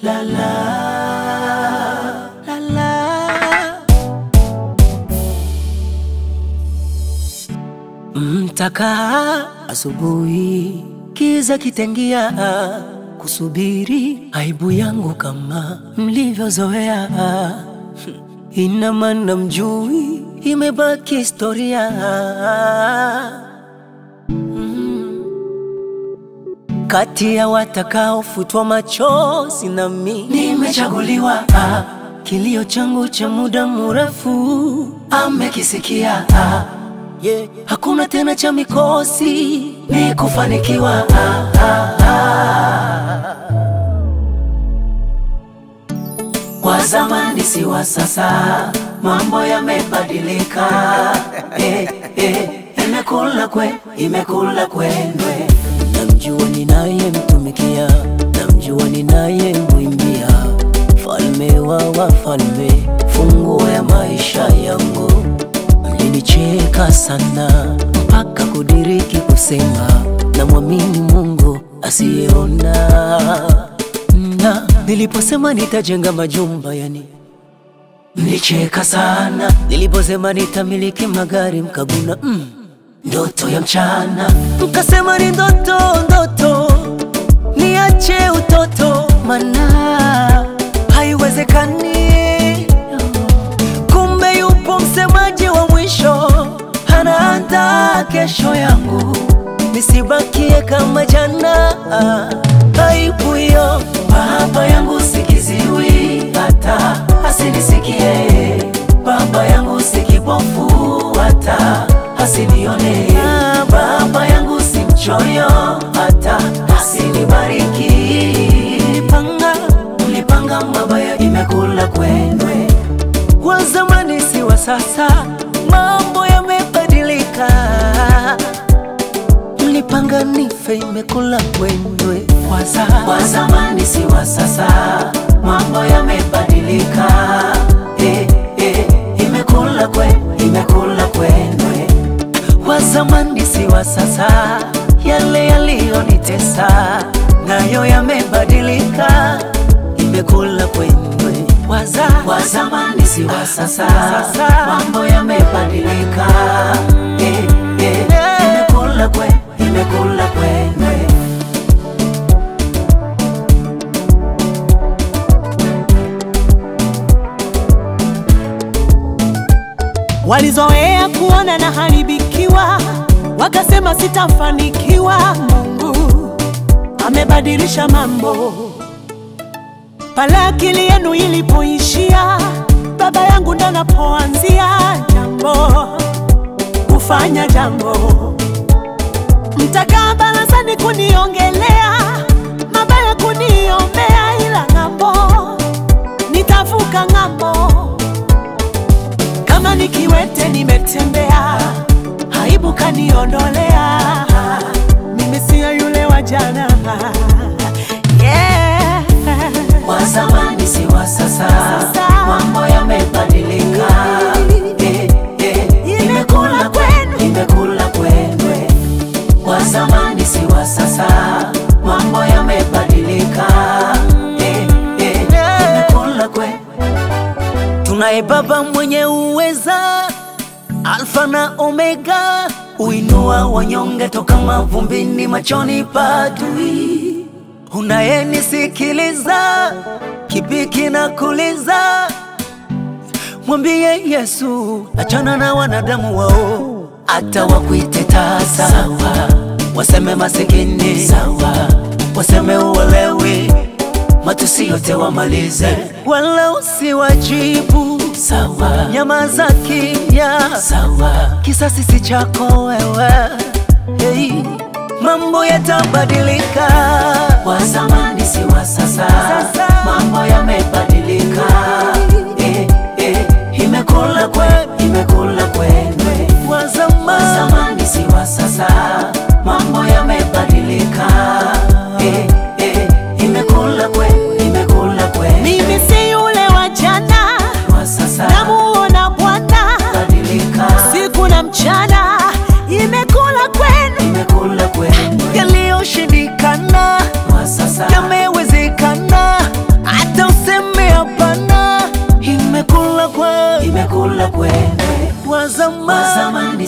la la la la. Mtakaa asubuhi, kiza kitengia, kusubiri aibu yangu kama mlivyozoea. Ina maana mjui, imebaki historia. Kati ya watakaofutwa machozi nami nimechaguliwa. Ah, kilio changu cha muda mrefu amekisikia. Ah, yeah. Hakuna tena cha mikosi, ni kufanikiwa. Ah, ah, ah. Wa zamani si wa sasa, mambo yamebadilika. eh, eh, imekula kwe, imekula kwendwe. Namjua ninayemtumikia, namjua ninayemwimbia, falme wa wafalme, funguo ya maisha yangu. Mlinicheka sana mpaka kudiriki kusema namwamini Mungu asiyeona na niliposema nitajenga majumba yani mlicheka sana. Niliposema nitamiliki magari mkaguna mm, ndoto ya mchana. Mkasema ni ndoto, ndoto, niache utoto, mana haiwezekani. Kumbe yupo msemaji wa mwisho, anaandaa kesho yangu, nisibakie kama jana. Aibu hiyo baba yangu sikiziwi, hata asinisikie. Baba yangu si kipofu, hata asinione. Baba yangu si mchoyo, hata asinibariki. Mlipanga, mlipanga mabaya, imekula kwendwe. Wa zamani si wa sasa, mambo yamebadilika. Mlipanga nife, imekula kwendwe. Wa za- Wa zamani si wa sasa, mambo yamebadilika. Eh, eh, imekula kwe, imekula kwendwe. Wa zamani si wa sasa, yale yaliyonitesa nayo yamebadilika, imekula kwendwe. Wa za- Wa zamani si wa sasa, mambo yamebadilika. Eh, eh, imekula kwe, imekula kwendwe. Walizoea kuona na haribikiwa, wakasema sitafanikiwa. Mungu amebadilisha mambo. Pale akili yenu ilipoishia, baba yangu ndo anapoanzia jambo, kufanya jambo. Mtakaa barazani kuniongelea mabaya, kuniombea, ila ng'ambo nitavuka ng'ambo kama nikiwete nimetembea, aibu kaniondolea, mimi siyo yule wa jana. Yeah. Wa zamani si wa sasa, mambo yamebadilika. Eh, eh, imekula kwenu, imekula kwendwe. Wa zamani si wa sasa, mambo yamebadilika. Eh, eh, imekula kwenu. Tunaye Baba mwenye uweza, Alfa na Omega, uinua wanyonge toka mavumbini, machoni pa adui. Unayenisikiliza, kipi kinakuliza? Mwambie Yesu, achana na wanadamu wao, hata wakuite tasa sawa, waseme masikini sawa, waseme uwelewi, matusi yote wamalize, wala usiwajibu sawa, nyamaza kimya sawa, kisasi si chako wewe hey. Mambo yatabadilika, wa zamani si wa sasa, mambo yamebadilika. Eh, eh, imekula kwe, imekula kwendwe. Wa zamani si wa sasa, mambo yamebadilika. Eh, eh, imekula kwe, imekula kwendwe. Mimi si yule wa jana, Wa sasa namuona Bwana badilika, siku na mchana, imekula kwenu imekula kwendwe. yaliyoshindikana Wa sasa yamewezekana,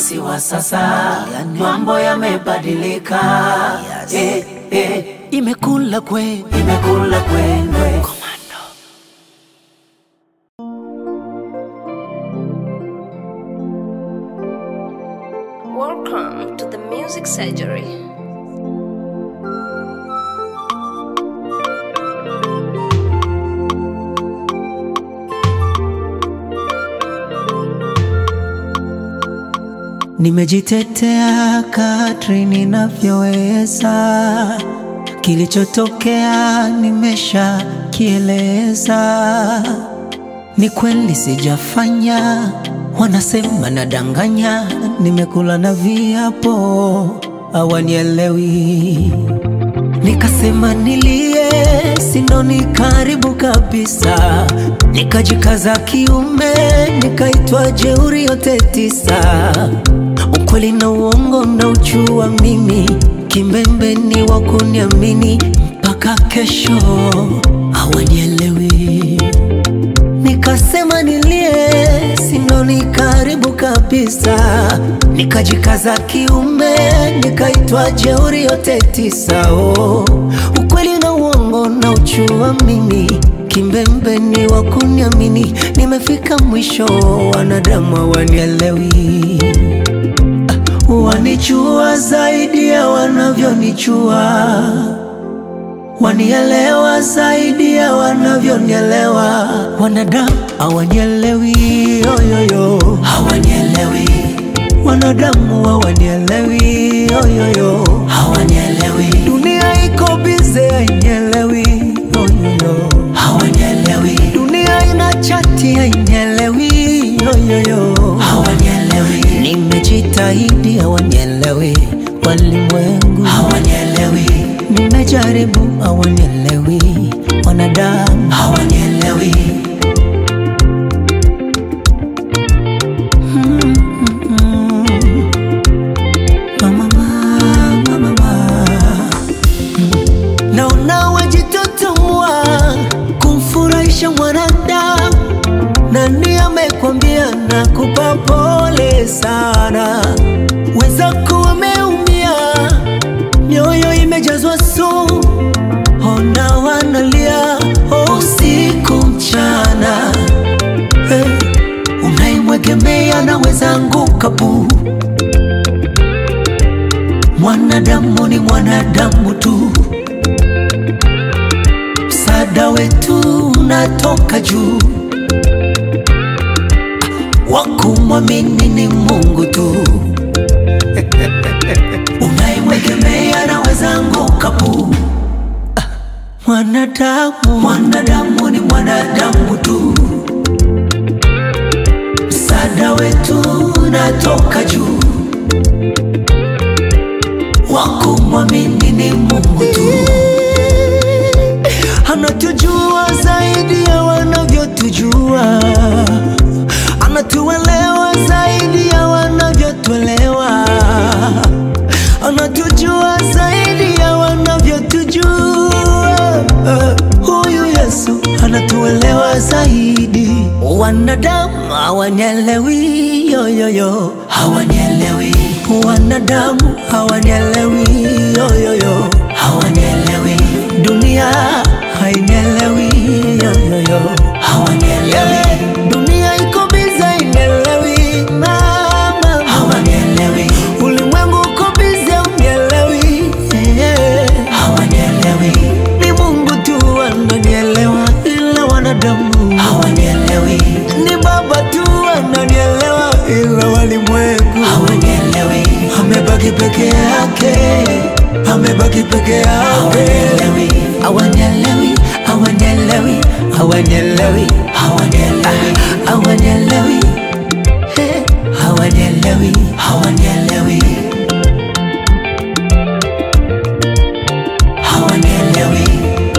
si wa sasa, mambo yamebadilika. Yes. Eh, eh, imekula kweli imekula kwendwe. Welcome to the Music Surgery. Nimejitetea kadri ninavyoweza, kilichotokea nimesha kieleza. Ni kweli sijafanya, wanasema nadanganya, nimekula na viapo, hawanielewi. Nikasema nilie, sindo ni karibu kabisa, nikajikaza kiume, nikaitwa jeuri yote tisa. Ukweli na uongo na uchua mimi, kimbembe ni wa kuniamini mpaka kesho, hawanielewi. Nikasema nilie, sindo ni karibu kabisa, nikajikaza kiume, nikaitwa jeuri yote tisa. Oh, ukweli na uongo na uchua mimi, kimbembe ni wa kuniamini, nimefika mwisho, wanadamu hawanielewi wanichua zaidi ya wanavyonichua, wanielewa zaidi ya wanavyonielewa. Wanadamu hawanielewi, yoyoyo, Hawanielewi, wanadamu hawanielewi, yoyoyo, hawanielewi, dunia iko bize, hainielewi, yoyoyo, hawanielewi, dunia ina chati, hainielewi, yoyoyo, hawanielewi, Nimejitahidi hawanielewi, walimwengu hawanielewi, nimejaribu hawanielewi, wanadamu hawanielewi. mama, mama, mama. Naona wajitutumua kumfurahisha mwanadamu, nani amekwambia na kupa pole sana? Wenzako wameumia, mioyo imejazwa sumu, ona wanalia oh, usiku mchana hey, unaimwegemea naweza anguka bu Mwanadamu ni mwanadamu tu, msaada wetu unatoka juu, wakumwamini ni Mungu tu. Unaimwegemea naweza anguka pu. Mwanadamu, mwanadamu ni mwanadamu tu, msaada wetu unatoka juu wakumwamini ni Mungu tu. Anatujua zaidi ya wanavyotujua, anatuelewa zaidi ya wanavyotuelewa, anatujua zaidi ya wanavyotujua. Huyu Yesu anatuelewa zaidi. Wanadamu hawanielewi, yoyoyo, Hawanielewi, wanadamu hawanielewi, yoyoyo, hawanielewi, dunia hainielewi, yoyoyo, hawanielewi, yeah. dunia iko biza, hainielewi mama, hawanielewi, ulimwengu uko biza, unielewi yeah. hawanielewi, Ni Mungu tu ananielewa, ila wanadamu hawanielewi, ni Baba tu ananielewa, ila walimwengu hawanielewi, amebaki peke yake, amebaki peke yake. hawanielewi, Hawanielewi, hawanielewi, hawanielewi, hawanielewi, hawanielewi, eh, hawanielewi. hawanielewi, hawanielewi,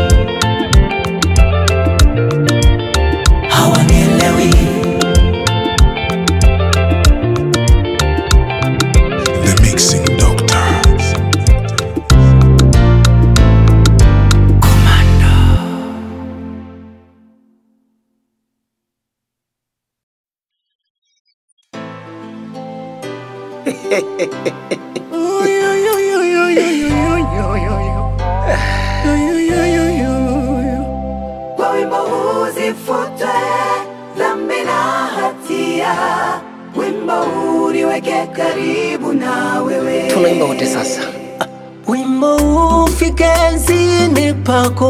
hawanielewi. The Mixing Doctor. Kwa wimbo huu zifutwe dhambi na hatia, wimbo huu niweke karibu na wewe. tunaimba wote sasa Wimbo ufike enzini pako,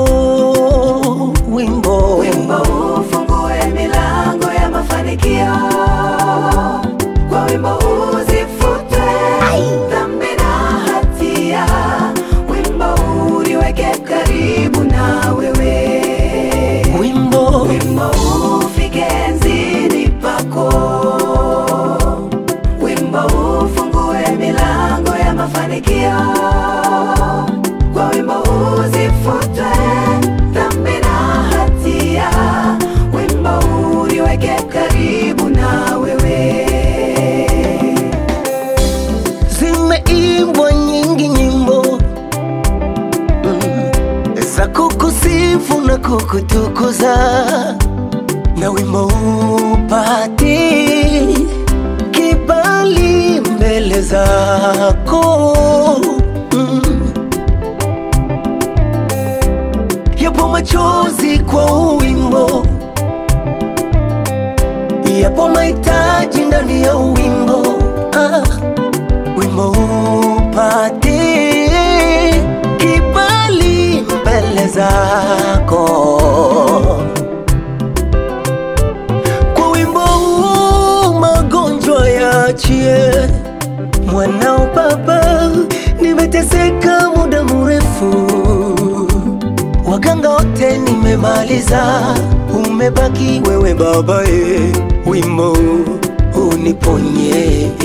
wimbo Wimbo huu ufungue milango ya mafanikio. Kwa wimbo huu zifutwe dhambi na hatia, wimbo huu niweke karibu na wewe. wimbo Wimbo huu ufike enzini pako, wimbo huu ufungue milango ya mafanikio. Kwa wimbo huu zifutwe dhambi na hatia, wimbo huu niweke karibu na wewe. zimeimbwa nyingi nyimbo mm, za kukusifu na kukutukuza, na wimbo upati kibali mbele zako mm. Yapo machozi kwa wimbo, yapo mahitaji ndani ya wimbo ah wimbo upate kibali mbele zako. Kwa wimbo huu magonjwa yaachie, mwanao Baba, nimeteseka muda mrefu, waganga wote nimemaliza, umebaki wewe Baba, e, wimbo uniponye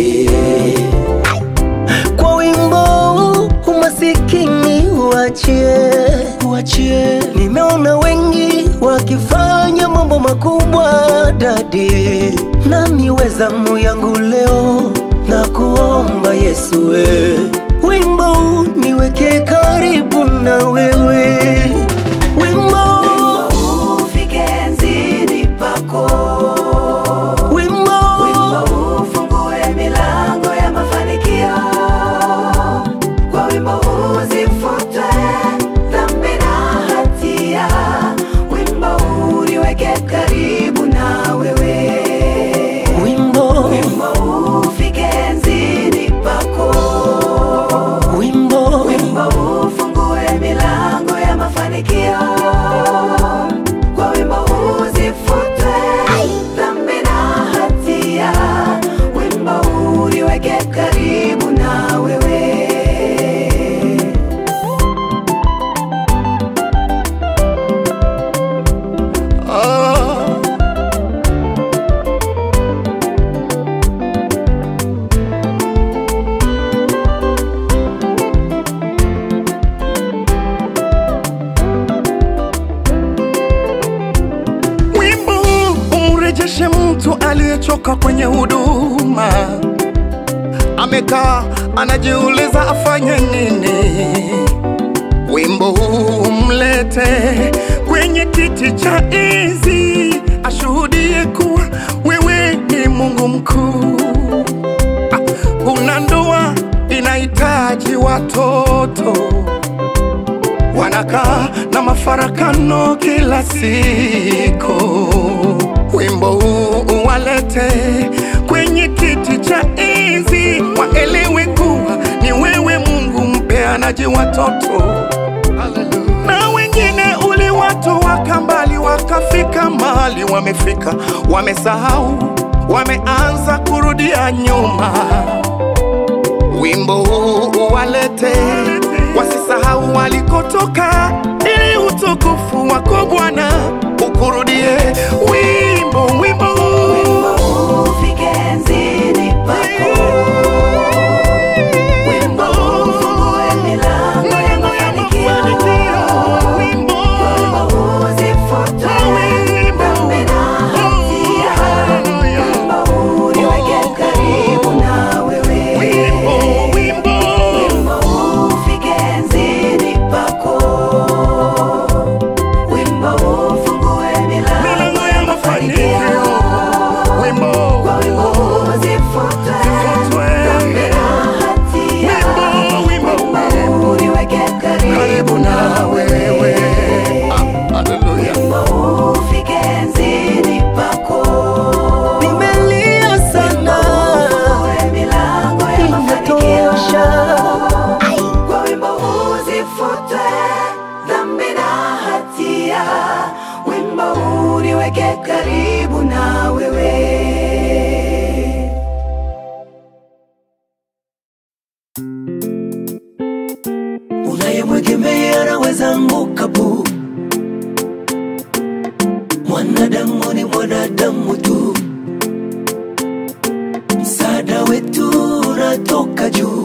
kwa wimbo umasikini uachie, uachie. Nimeona wengi wakifanya mambo makubwa dadi, nami wezamu yangu leo na kuomba Yesu we wimbo niweke karibu na wewe wimbo, Ufike enzini pako wimbo, Wimbo huu ufungue milango ya mafanikio. Kwa wimbo huu zifutwe dhambi na hatia. Wimbo huu niweke karibu na wewe. wimbo, Wimbo huu ufike enzini pako. wimbo, Wimbo huu ufungue milango ya mafanikio. Kwa wimbo huu zifutwe dhambi na hatia. Wimbo huu niweke karibu na wewe. Wimbo umrejeshe mtu aliyechoka kwenye huduma, amekaa anajiuliza afanye nini. Wimbo huu umlete kwenye kiti cha enzi, ashuhudie kuwa wewe ni Mungu mkuu. Ah, Kuna ndoa inahitaji watoto wanakaa na mafarakano kila siku. Wimbo huu uwalete kwenye kiti cha enzi, waelewe kuwa ni wewe Mungu mpeanaji watoto. Na wengine uliwatoa kambali, wakafika mahali wamefika, wamesahau, wameanza kurudia nyuma wimbo huu uwalete, wasisahau walikotoka, ili utukufu wako Bwana ukurudie. Wimbo, wimbo huu Wimbo huu ufike enzini pako. Wimbo huu ufungue milango ya mafanikio. wimbo, Wimbo huu zifutwe dhambi na hatia. Wimbo huu niweke karibu na wewe. wimbo, wimbo, Wimbo huu ufike enzini pako. Wimbo huu unayemwegemea anaweza anguka bu. Mwanadamu ni mwanadamu tu, msaada wetu unatoka juu,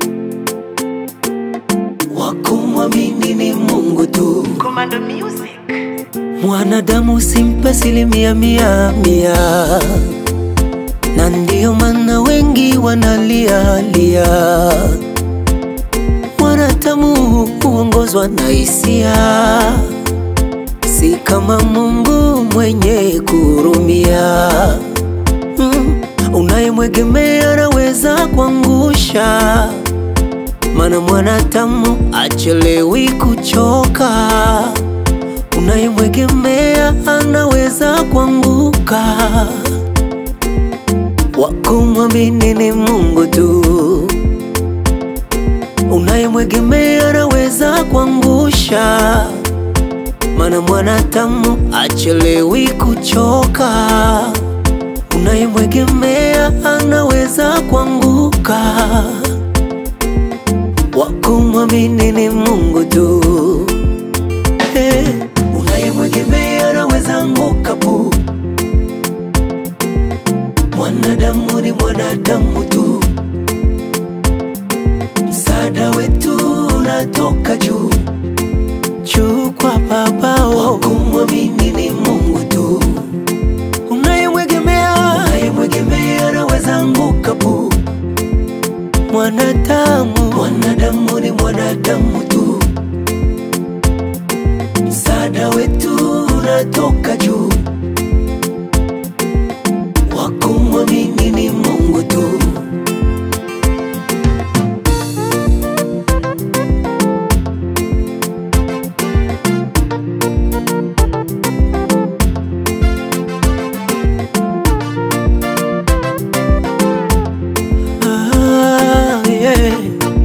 wakumwamini ni Mungu tu. Commando Music. Mwanadamu simpe asilimia mia mia, na ndiyo maana wengi wanalialia. Mwanadamu huongozwa na hisia, si kama Mungu mwenye kurumia. Mm, unayemwegemea anaweza kuangusha, maana mwanadamu achelewi kuchoka unayemwegemea anaweza kuanguka. Wakumwamini ni Mungu tu. Unayemwegemea anaweza kuangusha, maana mwanadamu achelewi kuchoka. Unayemwegemea anaweza kuanguka. Wakumwamini ni Mungu tu. Hey, unayemwegemea anaweza anguka pu. Mwanadamu ni mwanadamu tu, msaada wetu unatoka juu juu kwa Baba. Wakumwamini ni Mungu tu. Unayemwegemea unayemwegemea anaweza anguka pu. Mwanadamu mwanadamu ni mwanadamu tu msaada wetu unatoka juu, wakumwamini ni Mungu tu. Ah, yeah.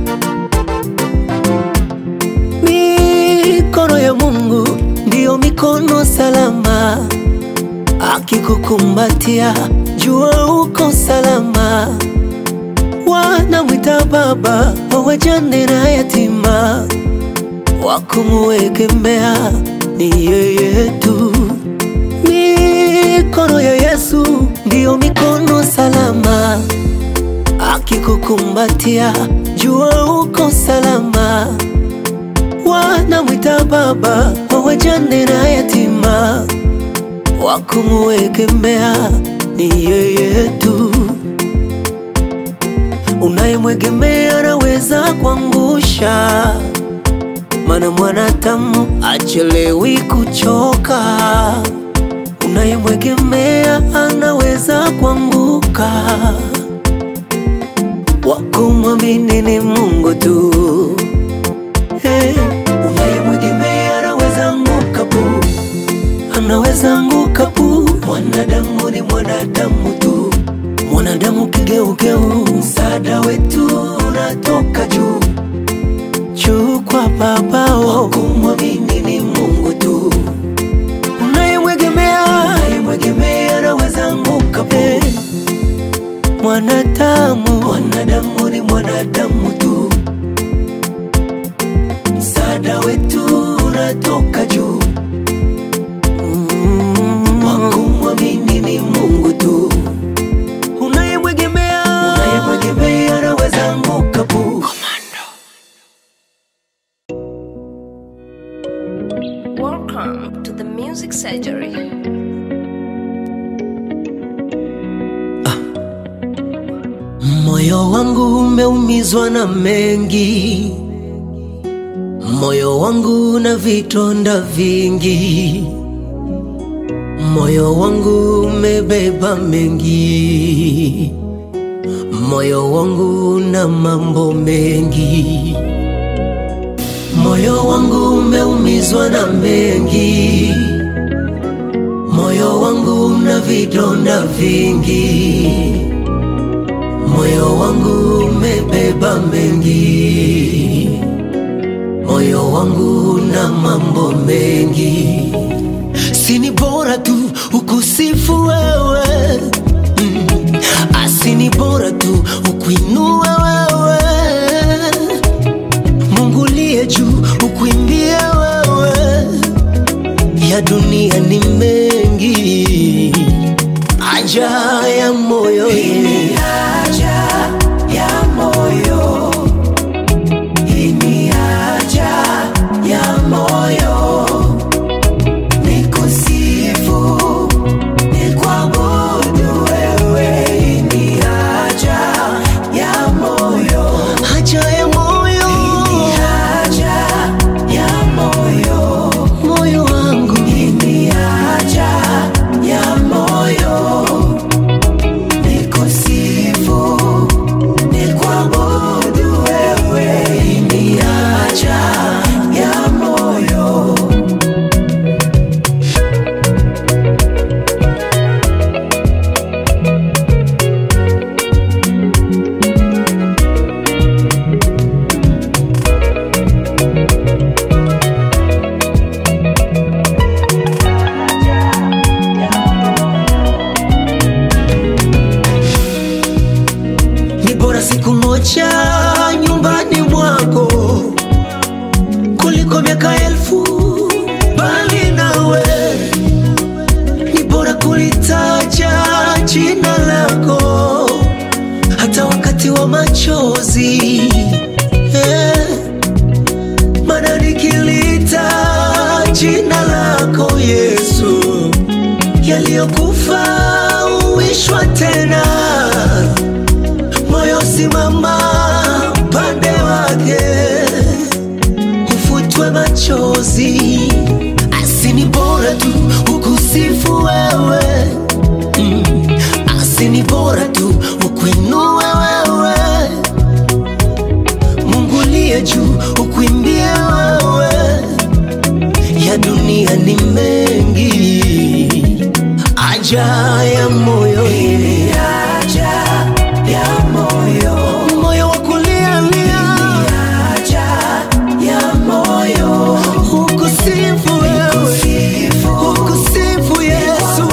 Mikono ya Mungu ndiyo mikono salama, akikukumbatia jua uko salama. Wanamwita baba wa wajane na yatima, wakumuegemea ni yeye tu. Mikono ya Yesu ndiyo mikono salama, akikukumbatia jua uko salama wanamwita baba wa wajane na yatima, wakumuegemea ni yeye tu. Unayemwegemea anaweza kuangusha, maana mwanadamu achelewi kuchoka. Unayemwegemea anaweza kuanguka, wakumwamini ni Mungu tu. Hey, unayemwegemea anaweza anguka pu, anaweza anguka pu. Mwanadamu ni mwanadamu tu, mwanadamu kigeugeu. Msaada wetu unatoka juu juu kwa Baba. Wakumwamini ni Mungu tu. Unayemwegemea unayemwegemea anaweza anguka pu. Hey, mwanadamu mwanadamu ni mwanadamu tu msaada wetu unatoka juu, mm. wakumwamini ni Mungu tu. Unayemwegemea unayemwegemea anaweza anguka pu. Welcome to the Music Surgery. Moyo wangu umeumizwa na mengi, moyo wangu na vitonda vingi, moyo wangu umebeba mengi, moyo wangu na mambo mengi, moyo wangu umeumizwa na mengi, moyo wangu na vidonda vingi moyo wangu umebeba mengi, moyo wangu na mambo mengi. Sini bora tu ukusifu wewe mm. Asini bora tu ukuinua wewe Mungu liye juu machozi eh, maana nikilita jina lako Yesu, yaliyokufa uishwa tena, moyo simama pande wake, ufutwe machozi, asini bora tu ukusifu wewe mm. Asini bora tu ukuinue wewe Mungu liye juu ukuimbie wewe ya dunia ni mengi aja ya moyo aja ya moyo moyo wa kulialia aja ya moyo ukusifu wewe ukusifu Yesu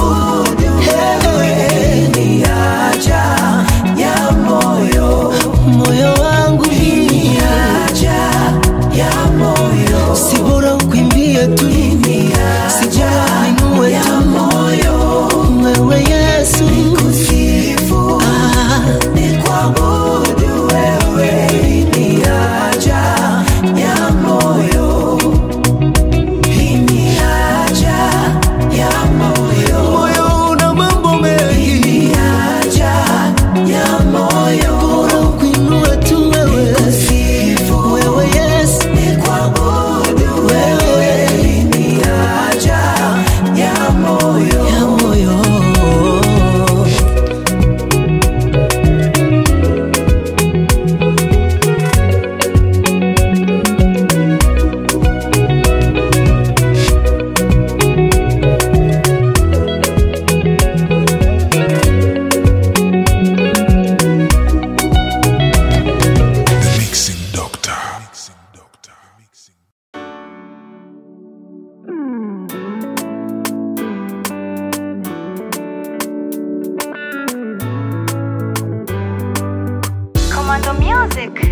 Hey, ni aja ya moyo moyo wangu ni aja ya moyo si bora ukwimbie tu si bora uinue tu moyo wewe Yesu nikusifu ah, nikuabudu wewe ni aja ya moyo ni aja ya moyo moyo una mambo mengi aja ya moyo bora ukuinue tu wewe nikusifu wewe Yesu nikuabudu wewe ni aja ya moyo ya moyo The Mixing Doctor. Commando Music.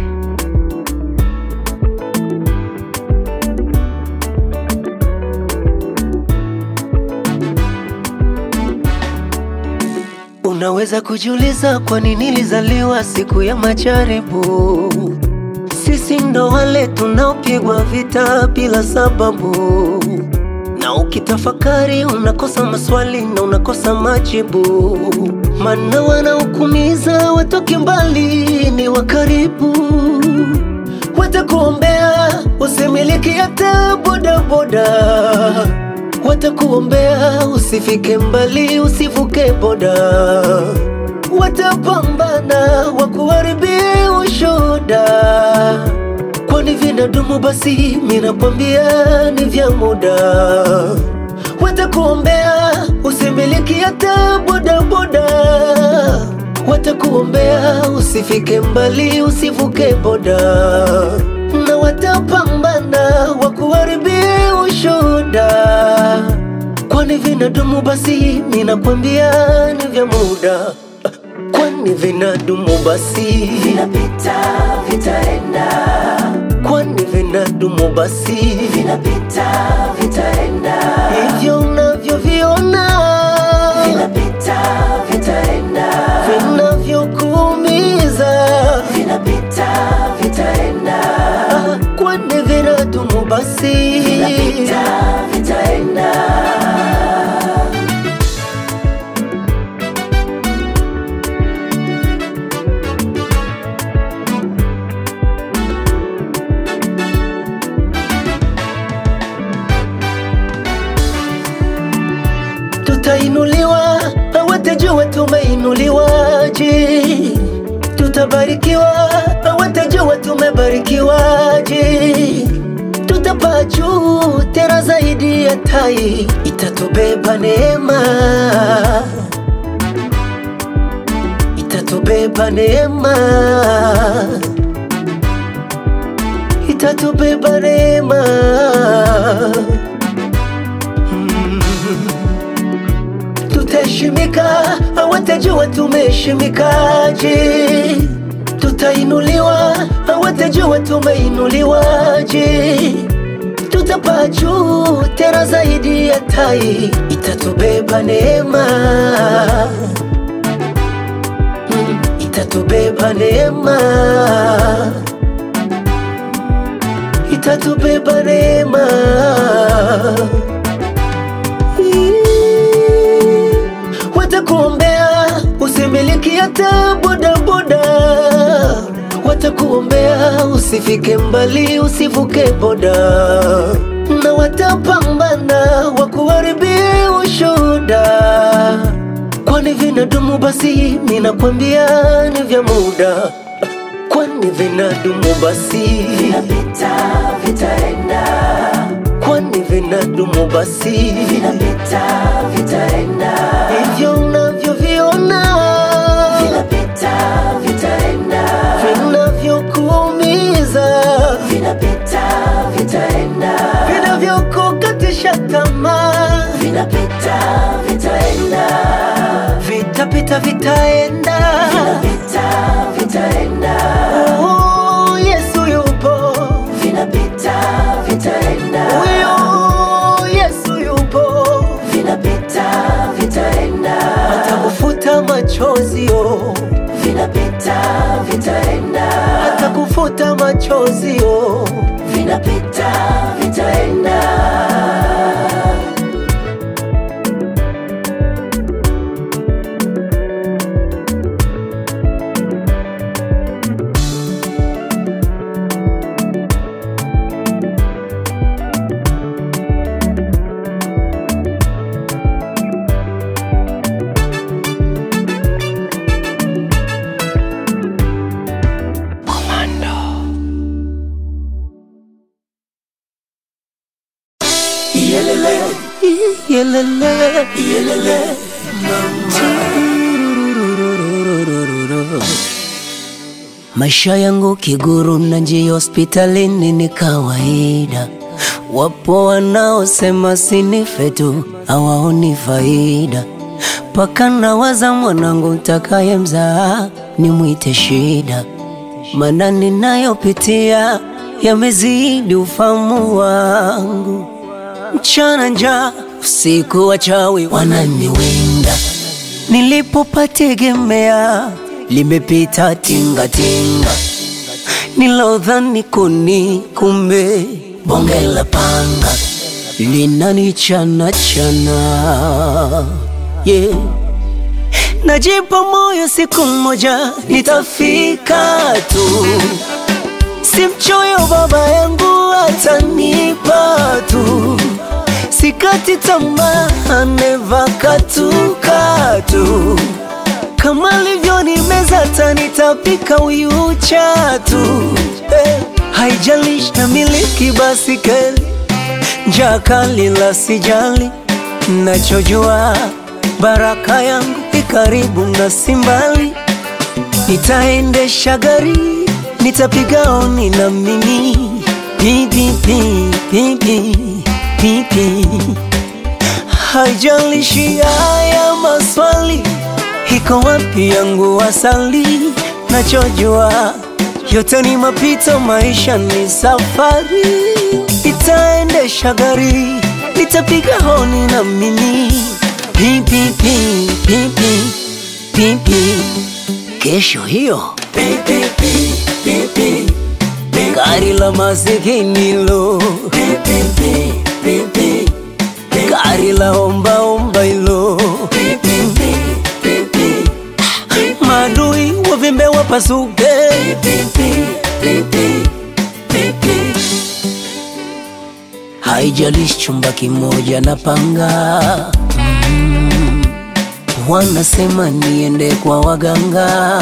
Unaweza kujiuliza kwa nini nilizaliwa siku ya majaribu. Sisi ndo wale tunaopigwa vita bila sababu, na ukitafakari unakosa maswali na unakosa majibu, maana wanaokumiza watoke mbali ni wa karibu, watakuombea usimiliki hata bodaboda watakuombea usifike mbali, usivuke boda, watapambana wakuharibie ushoda, kwani vinadumu basi, minakwambia ni vya muda. Watakuombea usimiliki hata bodaboda, watakuombea usifike mbali, usivuke boda, na watapambana wakuharibie ushuda, kwani vinadumu basi, minakwambia ni vya muda, kwani vinadumu basi, vinapita vitaenda, kwani vinadumu basi, vinapita vitaenda, hivyo unavyoviona vinapita vitaenda, vinavyokuumiza vinapita vitaenda, Ah, kwani vinadumu basi, vinapita vitaenda. tutainuliwa, hawatajua tumeinuliwaje. Tutabarikiwa, hawatajua tumebarikiwaje. Tutapaa juu tena zaidi ya tai, itatubeba neema, itatubeba neema, itatubeba neema. tutaheshimika, hawatajua tumeheshimikaje. Tutainuliwa, hawatajua tumeinuliwaje. Tutapaa juu tena zaidi ya tai, itatubeba neema, Mm, itatubeba itatubeba neema, itatubeba neema. Watakuombea usimiliki hata bodaboda, watakuombea usifike mbali, usivuke boda, na watapambana wakuharibie ushuhuda kwani vinadumu basi, minakwambia ni vya muda, kwani vinadumu basi, vinapita vitaenda, kwani vinadumu basi, vinapita vitaenda, hivyo unavyoviona vinapita vitaenda, vinavyokuumiza vinapita vitaenda, vinavyokukatisha tamaa vinapita vitaenda, vitapita vitaenda, vinapita vitaenda. Oh, Yesu yupo, vinapita vitaenda. Huyo Yesu yupo, vinapita vitaenda. Atakufuta machozi yo, vinapita vitaenda. Atakufuta machozi yo, vinapita vitaenda. Yelele, yelele, yelele, mama. Maisha yangu kiguru na njia hospitalini ni kawaida. Wapo wanaosema sinife tu, hawaoni faida. Paka nawaza mwanangu ntakaye mzaa nimwite shida, maana ninayopitia yamezidi ufahamu wangu mchana njaa, usiku wachawi wananiwinda. Nilipopategemea limepita tingatinga, nilodhani kuni, kumbe bonge la panga linanichana chana yeah. Najipa moyo siku moja nitafika tu, si mchoyo baba yangu atanipa tu sikati tamaa, neva katukatu kama livyo nimeza tanitapika uyu chatu eh, haijalishi na miliki basikeli njaa kali la sijali, nachojua baraka yangu ikaribu na simbali, nitaendesha gari nitapiga oni na mimi pipipi pipi pipi, haijalishi haya maswali, iko wapi yangu asali? Nachojua yote ni mapito, maisha ni safari, itaendesha gari, nitapiga honi na mimi pipipi pipi pipi, kesho hiyo pipipi pipi gari la masikini lo gari la omba omba ilo madui wavimbe wapasuke haijalishi chumba kimoja na panga mm. wanasema niende kwa waganga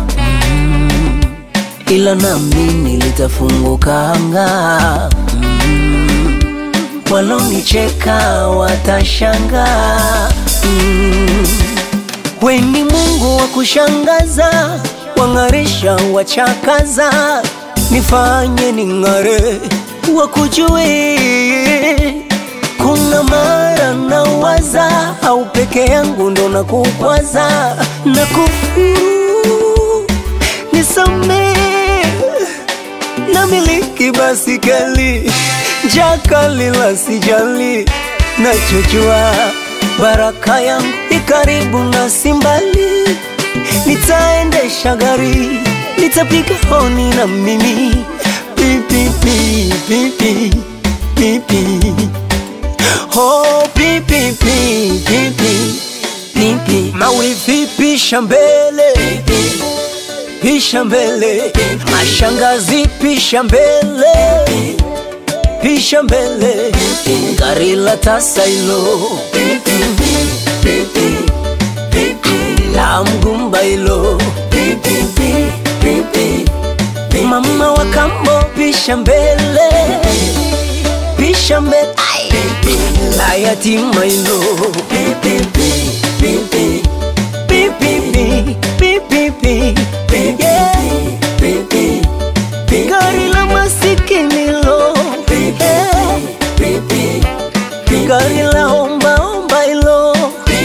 ila nami nilitafunguka anga mm. walonicheka watashanga mm. weni Mungu wa kushangaza, wang'arisha wachakaza, nifanye ning'are, wakujue kuna mara nawaza, au peke yangu ndo nakukwaza na kufuru nisamee na miliki basikeli jakali la sijali nachojua baraka yangu ikaribu na simbali nitaendesha gari, nitapiga honi na mimi pipi pipi pipi oh pipi pipi pipi mawifi pisha mbele pisha mbele mashangazi pisha mbele pisha mbele gari la tasailo la mgumba hilo mama wa kambo pisha mbele pisha mbele la yatima hilo gari la masikini lo gari la omba omba hilo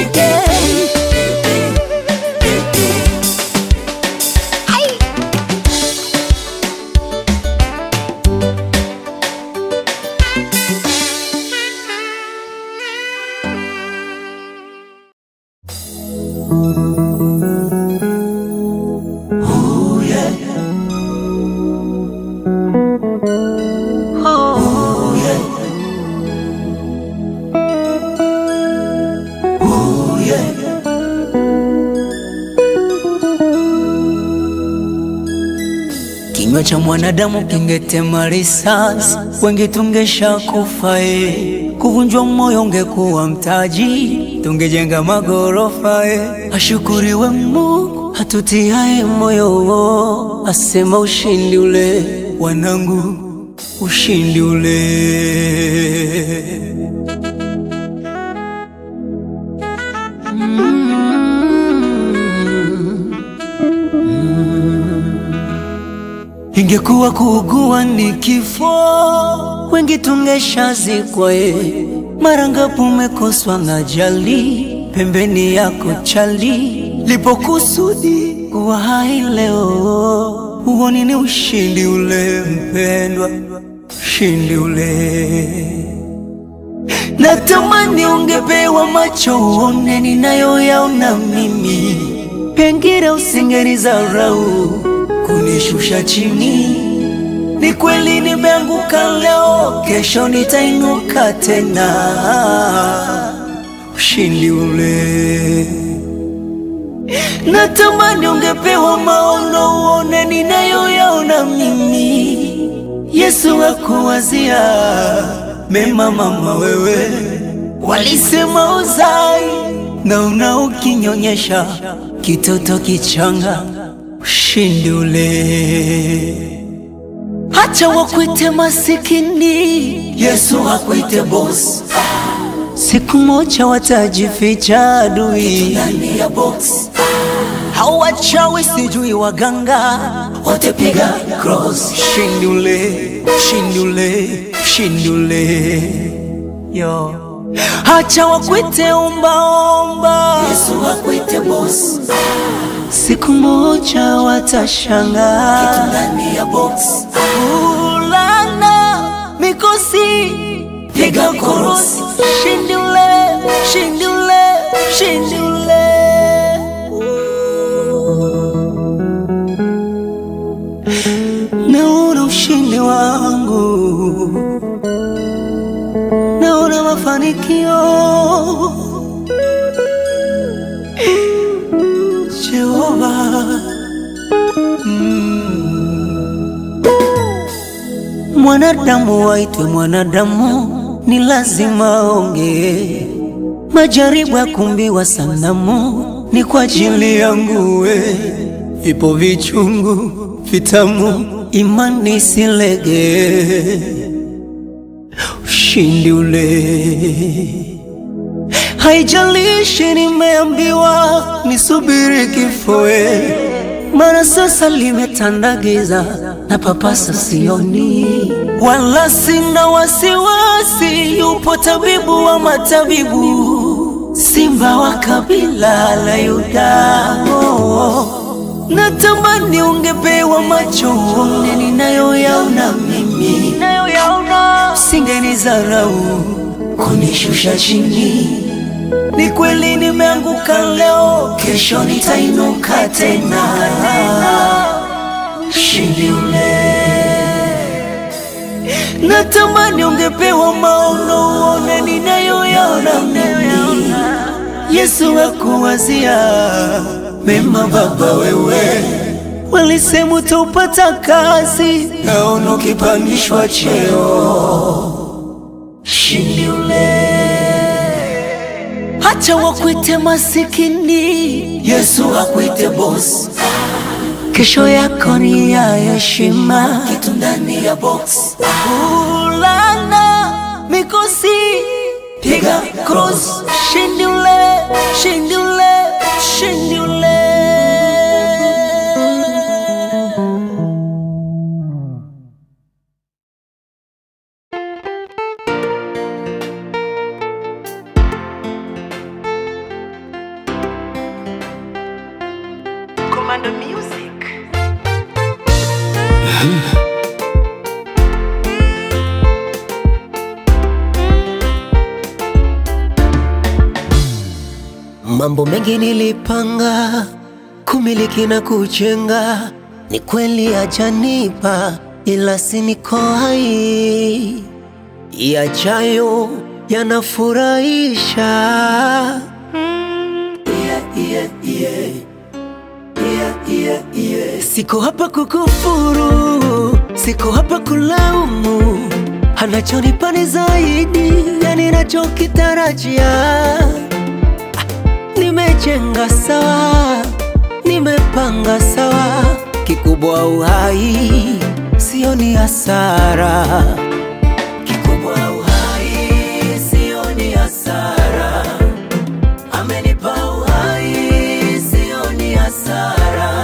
Kinywa cha mwanadamu kingetema risasi, wengi tungesha kufa e. Kuvunjwa moyo ungekuwa mtaji, tungejenga magorofa e. Ashukuriwe Mungu hatutiae moyo, asema ushindi ule, wanangu, ushindi ule. Ingekuwa kuugua ni kifo, wengi tungeshazikwa e. Mara ngapi umekoswa na jali, pembeni yako chali, lipokusudi kuwa hai leo. Huo ni ushindi ule mpendwa, ushindi ule. Natamani ungepewa macho uone ninayoyaona mimi, pengine usingenizarau kunishusha chini. Ni kweli nimeanguka leo, kesho nitainuka tena. Ushindi ule. Natamani ungepewa maono uone ninayoyaona mimi. Yesu akuwazia mema, mama wewe. Walisema uzai na una ukinyonyesha kitoto kichanga ushindi ule. Hacha wakuite masikini, Yesu hakuite boss. Siku moja watajificha adui ndani ya box. Hao wachawi sijui waganga wote piga cross. Ushindi ule, ushindi ule, ushindi ule. Yo. Hacha wakuite ombaomba, Yesu hakuite boss. Siku moja watashangaa ndani ya box. Ulana mikosi piga korosi, shindi ule, shindi ule, shindi ule. Naona ushindi wangu, naona mafanikio Jehova mm. Mwanadamu waitwe mwanadamu, ni lazima ongee. Majaribu ya kumbiwa sanamu ni kwa ajili yangu we. Vipo vichungu vitamu, imani silege, ushindi ule Haijalishi nimeambiwa nisubiri kifoe, maana sasa limetanda giza na papasa sioni, wala sina wasiwasi. Yupo tabibu wa matabibu, simba wa kabila la Yuda. Oh, natamani ungepewa macho uone ninayoyaona mimi, singenizarau kunishusha chini Ni kweli nimeanguka leo, kesho nitainuka tena. Shindi ule Natamani ungepewa maono uone ninayoyaona mimi. Yesu akuwazia mema, Baba wewe walisema utaupata kazi, naona ukipandishwa cheo. Shindi ule Hacha wakuite masikini, Yesu akuite boss. Kesho yako ni ya heshima, kitu ndani ya box. Ulana mikosi, piga cross, shindi ule, shindi ule, shindi ule. Commando Music. Mambo mengi nilipanga kumiliki na kujenga, ni kweli ajanipa, ila si niko hai. Yajayo yanafurahisha. Yeah, yeah, yeah. Yeah, yeah, yeah. Siko hapa kukufuru, siko hapa kulaumu, anachonipa ni zaidi ya ninachokitarajia. Nimejenga sawa, nimepanga sawa, kikubwa uhai, sioni hasara. Kikubwa uhai, sioni hasara. Amenipa uhai, sioni hasara.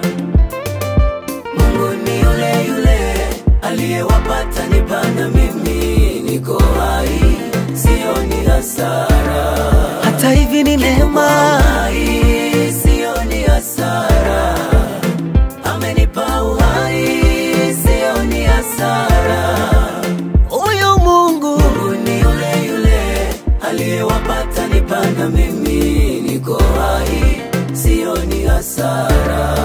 Mungu ni yule yule aliyewapata nipana mimi, niko hai, sioni hasara. Hata hivi ni neema, sioni hasara. Amenipa uhai, sioni hasara. Huyu Mungu, Mungu ni yule yule aliyewapata nipana mimi, niko hai, sioni hasara.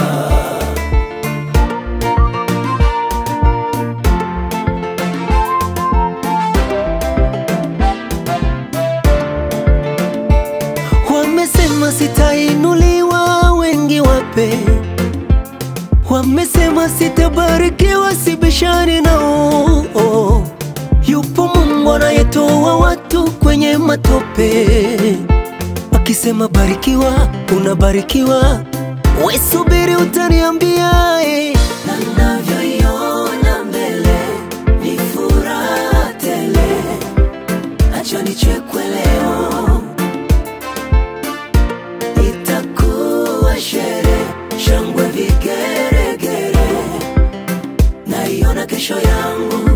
Wamesema sitainuliwa, wengi wape. Wamesema sitabarikiwa, sibishani nao. Yupo Mungu anayetoa watu kwenye matope. Wakisema barikiwa, unabarikiwa. We subiri, utaniambia eh. Na ninavyoiona mbele ni furaha tele, acha nichekwe leo itakuwa shere, shangwe, vigeregere, naiona kesho yangu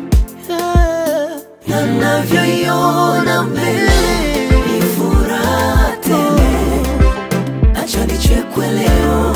na navyoiona mbele ni furaha tele, acha nichekwe leo,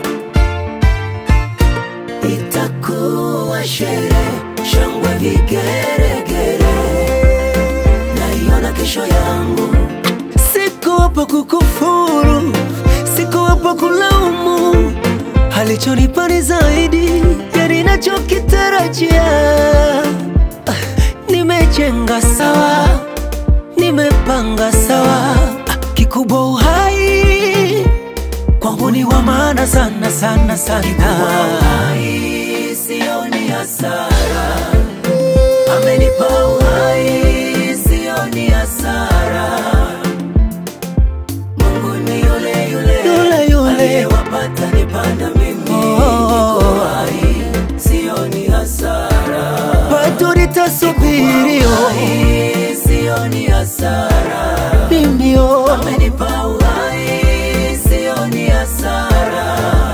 itakuwa shere, shangwe, vigeregere, naiona kesho yangu Siko hapa kukufuru, siko hapa kulaumu. Alichonipa ni zaidi ya ninachokitarajia. Ah, Nimejenga sawa, nimepanga sawa. Ah, Kikubwa uhai kwangu ni wa maana sana sana sana. Uhai sioni hasara, amenipa uhai sioni hasara. Mungu ni yule yule, yule, yule. aliyewapata nipanda mimi niko hai, sioni hasara. Bado nitasubiri oh. sioni hasara. Mimi oh. amenipa uhai, sioni hasara.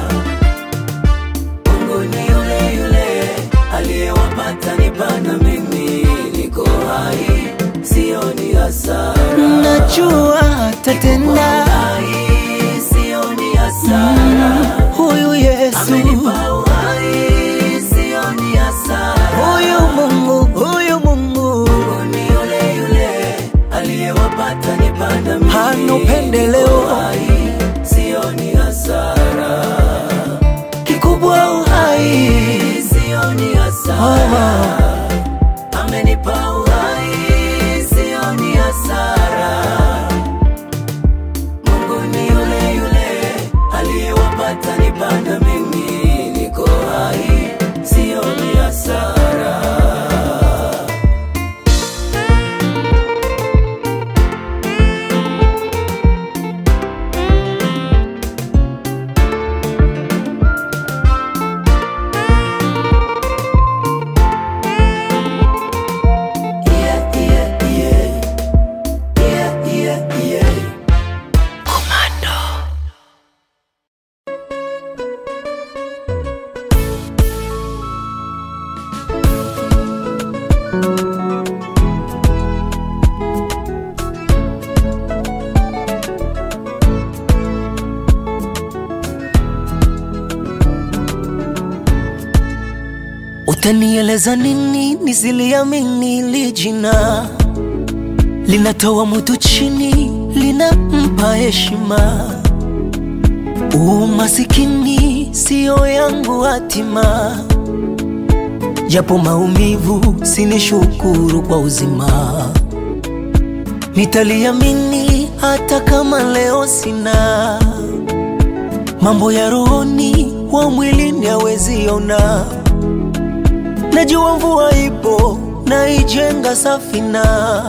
Mungu ni yule yule aliyewapata nipanda mimi niko hai, sioni hasara. Najua atatenda, sioni hasara. Huyu Yesu amenipa uhai, sioni hasara. Huyu Mungu, huyu Mungu, Mungu ni yule yule aliyewapata nipa hasara amenipa uhai sioni hasara mungu ni yule yule aliyewapata nipanda mimi niko hai sioni hasara yeah, yeah, yeah. Yeah, yeah, yeah. Utanieleza nini nisiliamini li jina linatoa mutu chini linampa heshima umasikini siyo yangu hatima japo maumivu sinishukuru kwa uzima nitaliamini hata kama leo sina mambo ya rohoni wa mwilini haweziona najua mvua ipo naijenga safina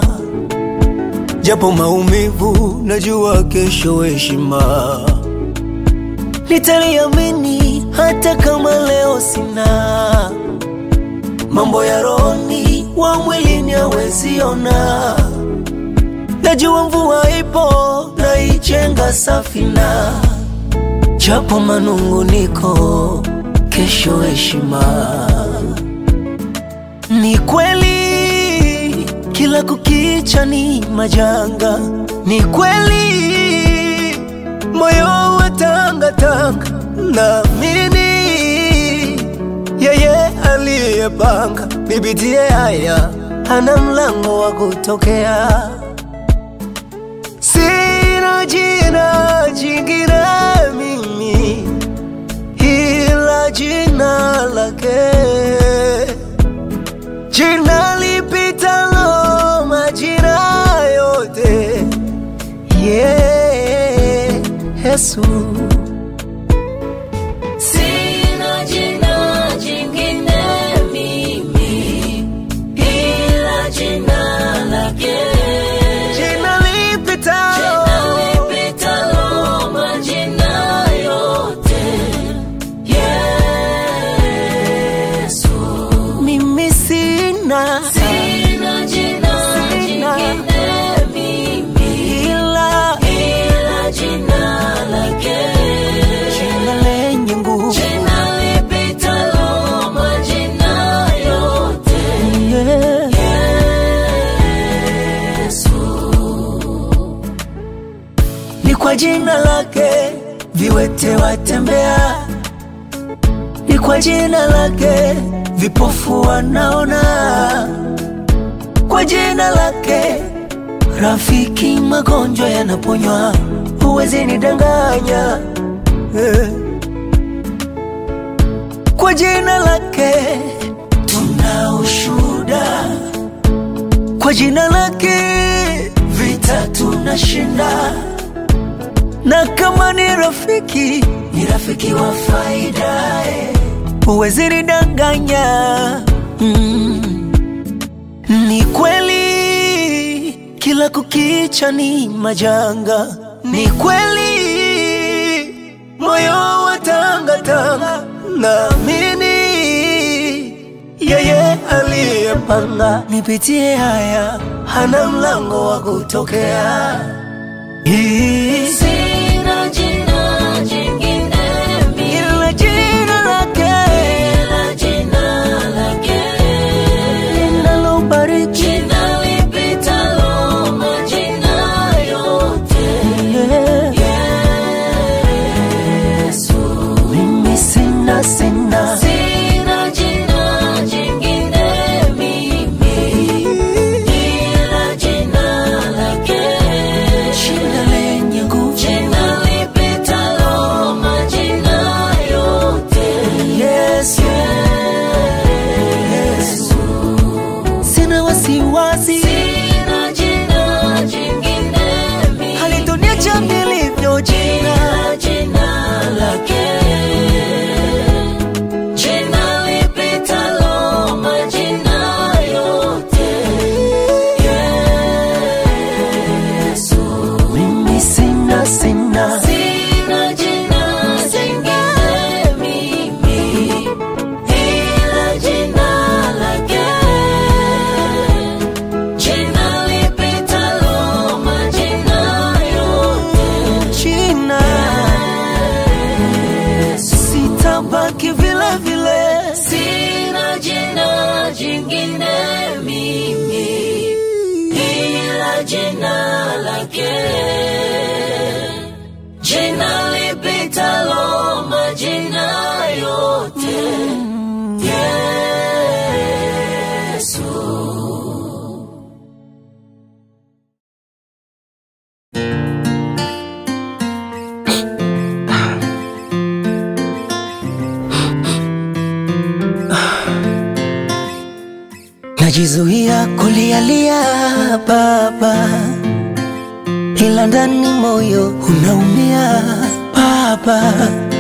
japo maumivu najua kesho heshima nitaliamini hata kama leo sina mambo ya rohoni wa mwilini haweziona najua mvua ipo naijenga safina japo manunguniko kesho heshima ni kweli kila kukicha ni majanga, ni kweli moyo wa tangatanga, naamini yeye aliyepanga nipitie haya hana mlango wa kutokea. Sina jina jingine mimi ila jina lake jina lipitalo majina yote yeah, Yesu Sina jina jingine mimi ila jina lake. jina lipitalo Jina lipitalo majina yote. Yesu. mimi sina Sina jina jingine mimi ila ila jina lake. jina lenye nguvu Jina lipitalo majina yote. yeah. ni kwa jina lake viwete watembea, ni kwa jina lake vipofu wanaona, kwa jina lake rafiki magonjwa yanaponywa, huwezi nidanganya eh. Kwa jina lake tuna ushuhuda, kwa jina lake vita tunashinda na kama ni rafiki ni rafiki wa faida eh. huwezi nidanganya mm. ni kweli kila kukicha ni majanga ni kweli moyo wa tangatanga naamini yeye aliyepanga nipitie haya hana mlango wa kutokea Hii Sina jina jingine mimi ila jina lake ila jina lake. linalobariki Jina lipitalo majina yote. yeah. Yesu. mimi sina sina Sina jina jingine mimi ila jina lake. jina lenye nguvu lake, jina lipitalo majina yote, Yesu. Najizuia kulialia baba, ila ndani moyo unaumia baba.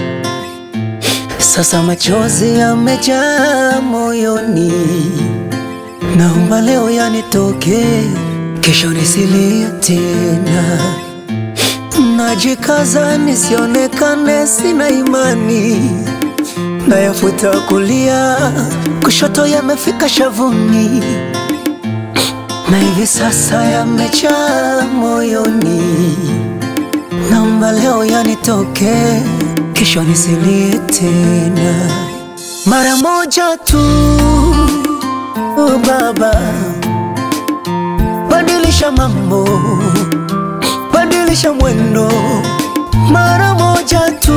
Sasa machozi yamejaa moyoni, naomba leo yanitoke, kesho nisilie tena. Najikaza nisionekane sina imani nayafuta kulia, kushoto yamefika shavuni, na hivi sasa yamejaa moyoni. Naomba leo yanitoke, kesho nisilie tena. Mara moja tu, oh Baba, badilisha mambo, badilisha mwendo, mara moja tu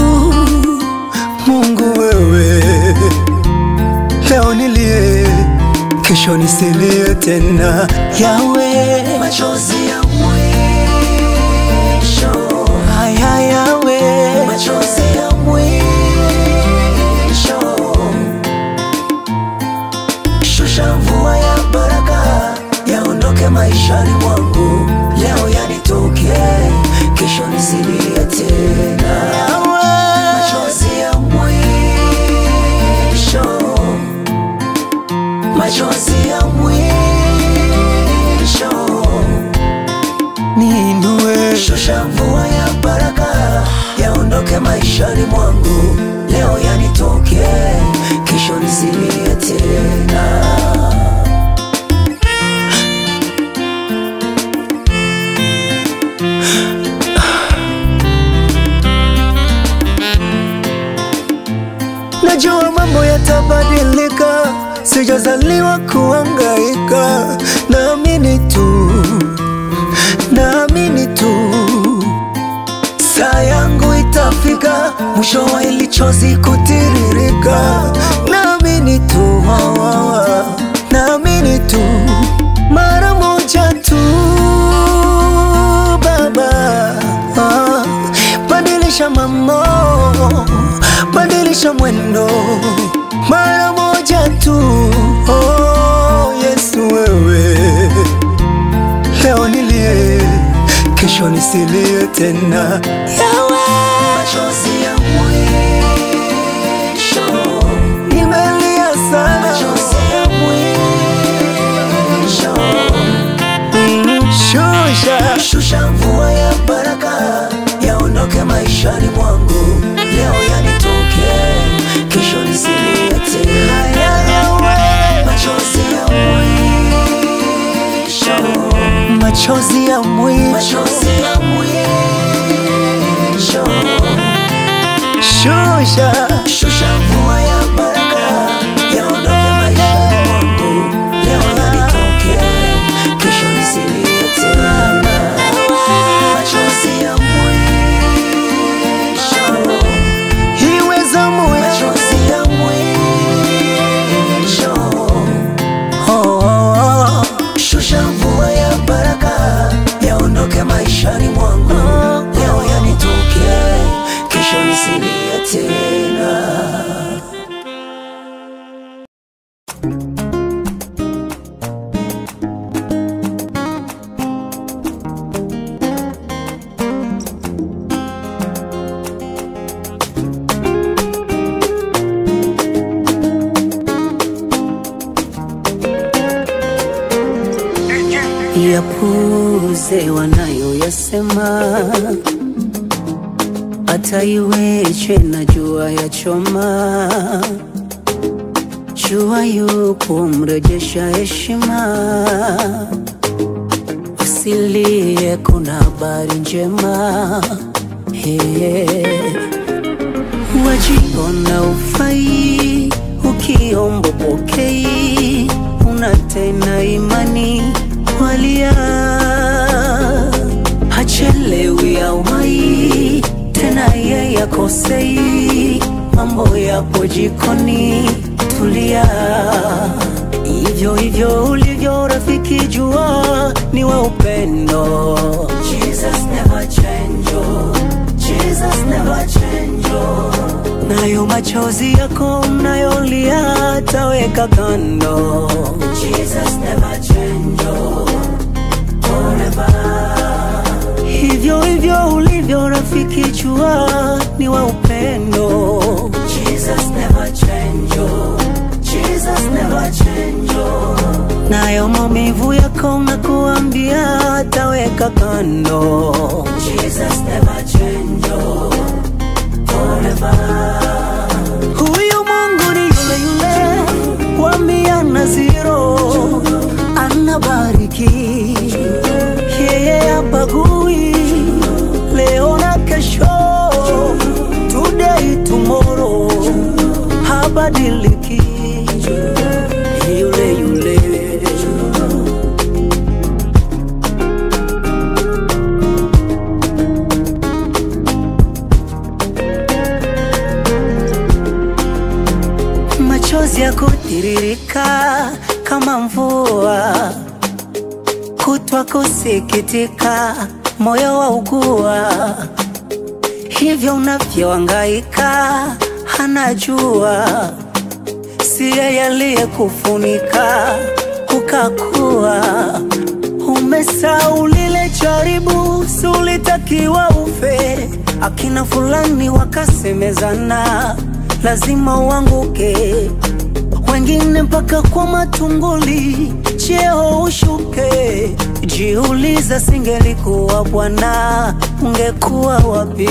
Mungu wewe, leo nilie, kesho nisilie tena. Yawe, Machozi ya mwisho, haya yawe, machozi ya mwisho, shusha mvua ya baraka, yaondoke maishani mwangu, leo yanitoke, kesho nisilie tena. yawe, Machozi ya mwisho, machozi ya mwisho, niinue, shusha mvua ya baraka, yaondoke maishani mwangu, leo yanitoke, kesho nisilie tena. najua mambo yatabadilika, sijazaliwa kuangaika, naamini tu, naamini tu saa yangu itafika, mwisho wa hili chozi kutiririka. Naamini tu, wa, wa, wa. naamini tu, mara moja tu Baba, ah, badilisha mambo, badilisha mwendo, mara moja tu. Oh, Yesu wewe leo nilie, kesho nisilie tena. Yawe, Machozi ya mwisho, nimelia sana, machozi ya mwisho shusha Shusha mvua ya baraka, yaondoke maishani mwangu, leo yanitoke, kesho nisilie tena. yawe, Machozi ya mwisho, machozi ya mwisho, machozi ya mwisho, shusha shusha mvua ya baraka, yaondoke maishani mwangu, leo yanitoke, kesho nisilie tena. Machozi ya mwisho iwe zamu ya machozi ya mwisho, oh, oh, oh. shusha mvua ya baraka, yaondoke maishani mwangu, leo yanitoke, kesho nisilie tena. yapuze wanayoyasema, hata iweje na jua ya choma, jua yupo mrejesha heshima, usilie, kuna habari njema hey. Wajiona ufai, ukiomba pokei, una tena imani walia yakosei, mambo yapo jikoni, tulia. Hivyo hivyo ulivyo rafiki, jua ni wa upendo. Jesus never change, oh. Jesus never change, oh. nayo machozi yako mnayolia taweka kando. Jesus never change, oh. forever. Hivyo hivyo ulivyo rafiki, jua ni wa upendo. Jesus never change, oh. Jesus never change, oh. nayo maumivu yako nakuambia taweka kando. Jesus never change, oh. forever. Huyu Mungu ni yule yule wa mia na zero, anabariki yeye hapagui, leo na kesho, today tomorrow, habadiliki yule yule. machozi ya kutiririka kama mvua, kutwa kusikitika, moyo wa ugua, hivyo unavyohangaika anajua, si yeye aliyekufunika ukakuwa umesahau lile jaribu, si ulitakiwa ufe. Akina fulani wakasemezana, lazima uanguke, wengine mpaka kwa matunguli, cheo ushuke. Jiuliza, singelikuwa Bwana, ungekuwa wapi?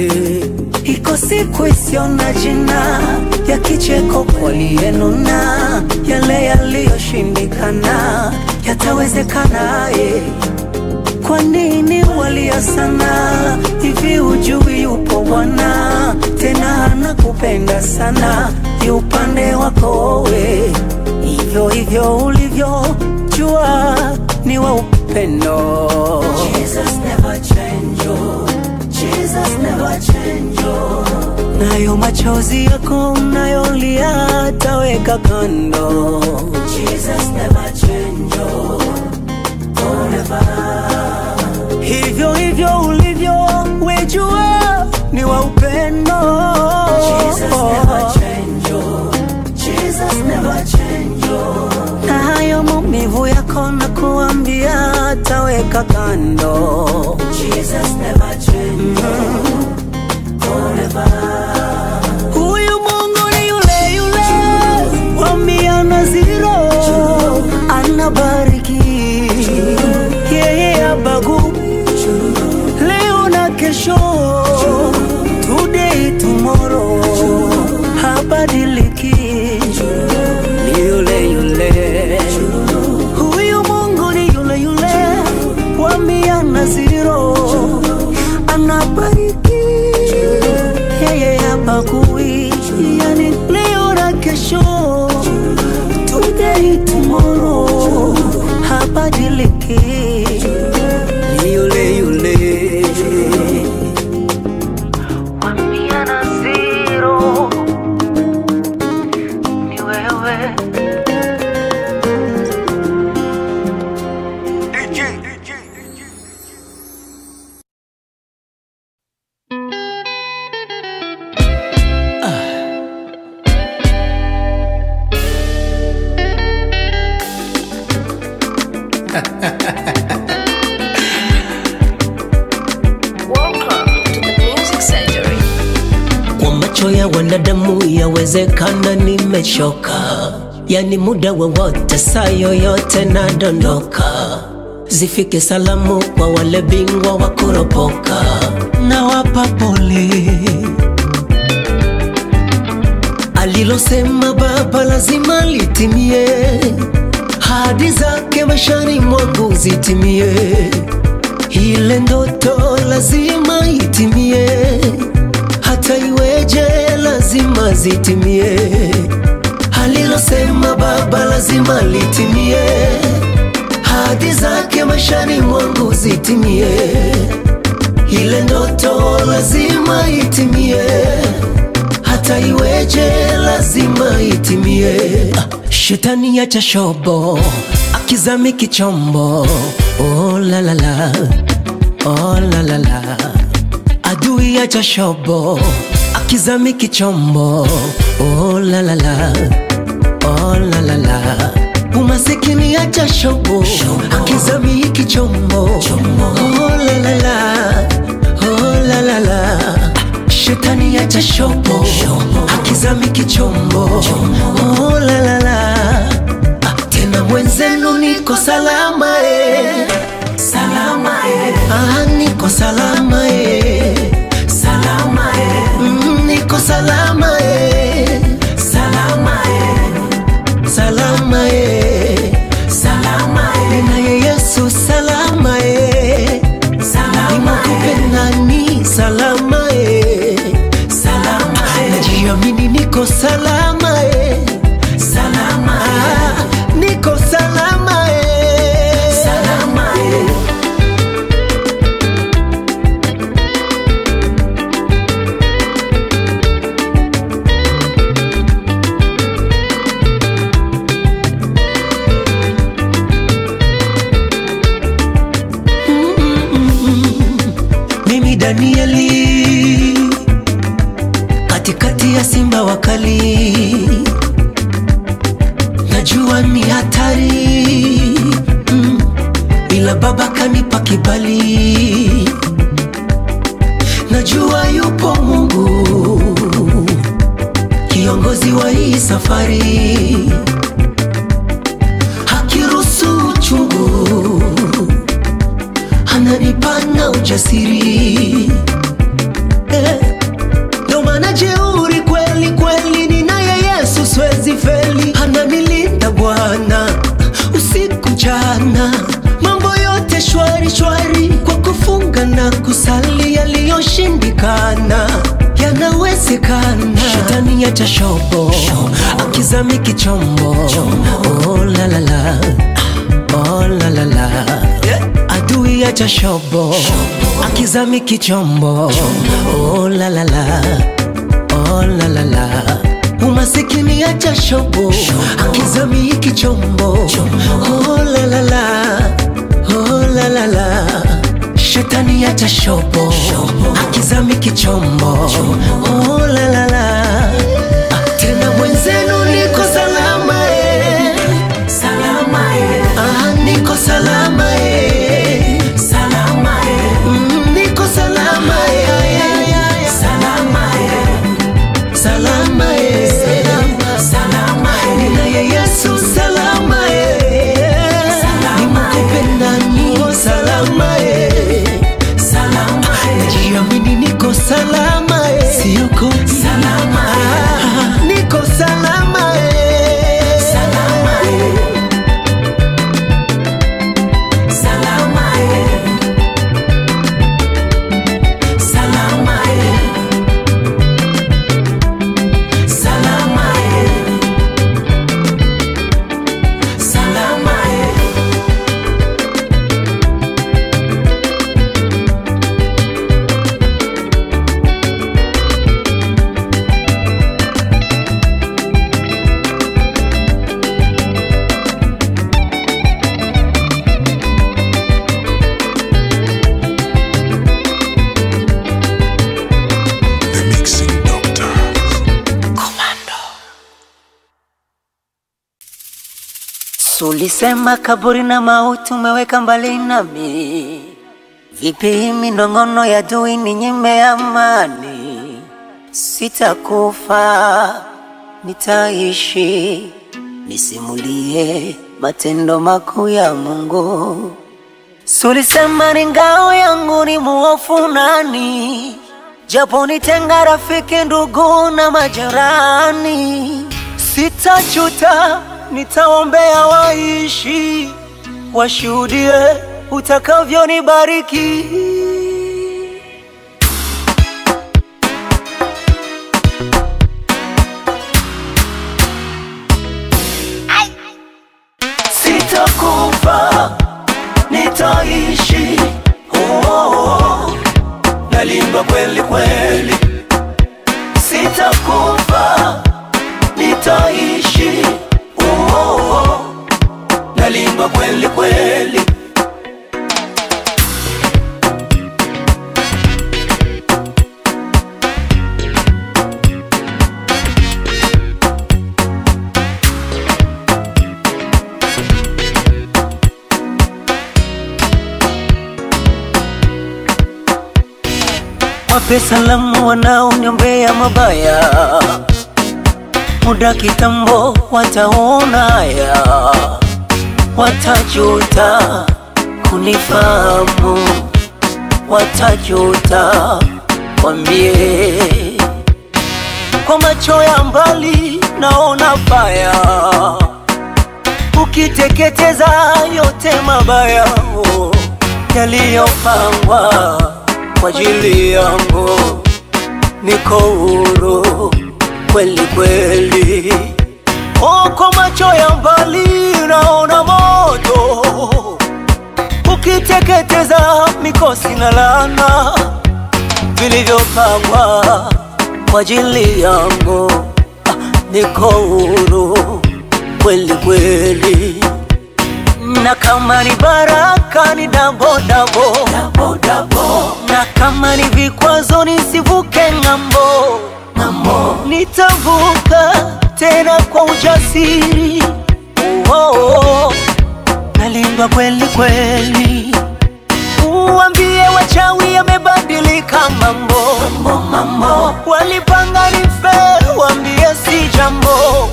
Iko siku isiyo na jina ya kicheko kwaliyenuna, yale yaliyoshindikana yatawezekana. eh. Kwa nini walia sana hivi? Ujui yupo Bwana tena anakupenda sana, yu upande wako we, hivyo hivyo ulivyo, jua ni wa upendo. Jesus never change, oh. Jesus never change, oh. nayo machozi yako mnayolia taweka kando. Jesus never change, oh. forever. Hivyo hivyo ulivyo, wejua ni wa upendo. Jesus never change, oh. Jesus never change, oh. na hayo maumivu yako na kuambia taweka kando. Jesus never change, oh. forever. Huyu Mungu ni yule yule wa mia na zero, anabariki yeye abagui leo na kesho, today tomorrow, habadiliki, ni yule yule. Huyu Mungu ni yule yule wa mia na zero, anabariki yeye habagui, yani leo na kesho, today tomorrow, habadiliki, ni yule yule. Wa mia na zero, ni wewe. Welcome to the Music Surgery. Kwa macho ya wanadamu yawezekana nimechoka, yani muda wowote saa yoyote nadondoka. Zifike salamu kwa wale bingwa wa kuropoka, nawapa pole. Alilosema Baba lazima litimie, hadi zake maishani mwangu zitimie. Ile ndoto lazima itimie, hata iweje lazima zitimie. Alilosema Baba lazima litimie, hadi zake maishani mwangu zitimie. ile ndoto lazima itimie, hata iweje lazima itimie. Ah, Shetani acha shobo akizami kichombo, oh la la la, oh la la la, adui acha shobo akizami kichombo, oh la la la, oh la la la umasikini acha shobo akizami kichombo oh la la la oh la la la shetani acha shobo akizami kichombo oh la la la Ah, tena mwenzenu niko salama eh. salama eh. ah, niko salama eh. salama eh. mm, niko salama eh. salama eh salama e salama e naye yesu salama e salama ni salama e salama e najiamini niko salama e salama e niko salama e salama e mimi Danieli katikati ya simba wakali, najua ni hatari mm, ila baba kanipa kibali, najua yupo Mungu kiongozi wa hii safari, hakiruhusu uchungu ananipana ujasiri eh. Ndo maana jeuri kweli kweli, ninaye Yesu siwezi feli, ananilinda Bwana usiku jana, mambo yote shwari shwari, kwa kufunga na kusali, yaliyoshindikana yanawezekana. Shetani acha shobo akizami kichombo, oh la la la, oh la la la adui acha shobo akizami kichombo oh la la la oh la la la umasikini acha shobo akizami kichombo oh la la la oh la la la shetani acha shobo akizami kichombo oh la la la Ah, tena mwenzenu niko salama eh. salama eh. ah, niko salama eh. salama eh. mm, niko salama eh. salama eh. salama eh. salama eh. ninaye Yesu salama eh. nimekupenda niko salama eh. salama eh. najiamini niko salama eh. siogopi salama eh. niko salama eh. salama eh. salama eh. salama eh. salama eh. salama eh. The Mixing Doctor. Sulisema kaburi na mauti umeweka mbali nami, vipi hii minong'ono ya dui ni nyime amani? Sitakufa, nitaishi, nisimulie matendo makuu ya Mungu. Sulisema ni ngao yangu, ni muofu nani? Japo nitenga rafiki, ndugu na majirani, sitajuta, nitaombea waishi, washuhudie utakavyonibariki. Sitakufa, nitaishi, oh, oh, oh. nalindwa kweli kweli, sitakufa, nitaishi. Oh, oh, oh. Nalindwa kweli kweli. Wape salamu wanaoniombea mabaya, muda kitambo wataona haya, watajuta kunifahamu, watajuta wambie kwa macho ya mbali naona baya, ukiteketeza yote mabaya oh, yaliyopangwa kwa ajili yangu, niko huru kweli kweli. Oh, kwa macho ya mbali naona moto ukiteketeza mikosi na laana vilivyopangwa kwa ajili yangu. Ah, niko huru kweli kweli, na kama ni baraka ni dabo dabo, dabo, dabo. na kama ni vikwazo nisivuke ng'ambo, ng'ambo. nitavuka tena kwa ujasiri oh, oh, oh. nalindwa kweli kweli Uambie wachawi yamebadilika mambo, mambo, mambo. Walipanga nife, waambie si jambo,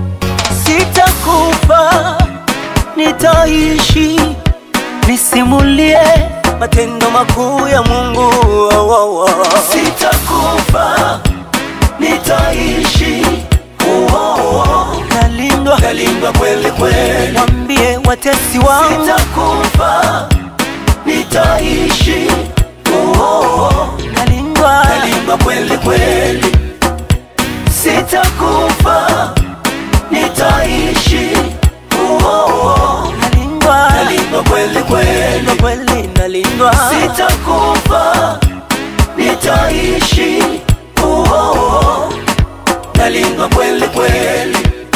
sitakufa, nitaishi, nisimulie matendo makuu ya Mungu. Oh, oh, oh. Sitakufa, nitaishi. Oh, oh, oh. Nalindwa, Nalindwa kweli kweli. waambie watesi wangu, Sitakufa, nitaishi. Oh, oh, oh. nalindwa, Nalindwa kweli kweli. Sitakufa, nitaishi. Oh, oh, oh. nalindwa, Nalindwa kweli kweli. nalindwa kweli, nalindwa, Sitakufa, nitaishi. Oh, oh, oh. Nalindwa kweli kweli.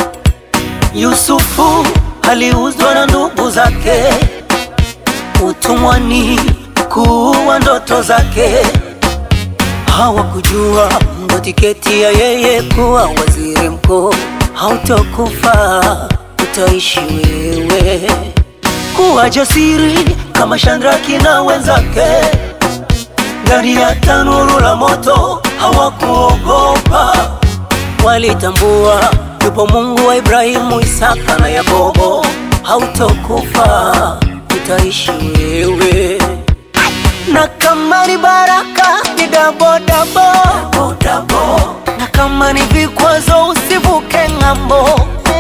Yusufu aliuzwa na ndugu zake utumwani kuua ndoto zake. Hawakujua ndo tiketi ya yeye kuwa waziri mkuu. Hautokufa, utaishi wewe. Kuwa jasiri kama Shandraki na wenzake ndani ya tanuru la moto, hawakuogopa walitambua yupo Mungu wa Ibrahimu, Isaka na Yakobo. Hautokufa, utaishi wewe, na kama ni baraka ni dabo dabo, dabo. na kama ni vikwazo usivuke ng'ambo,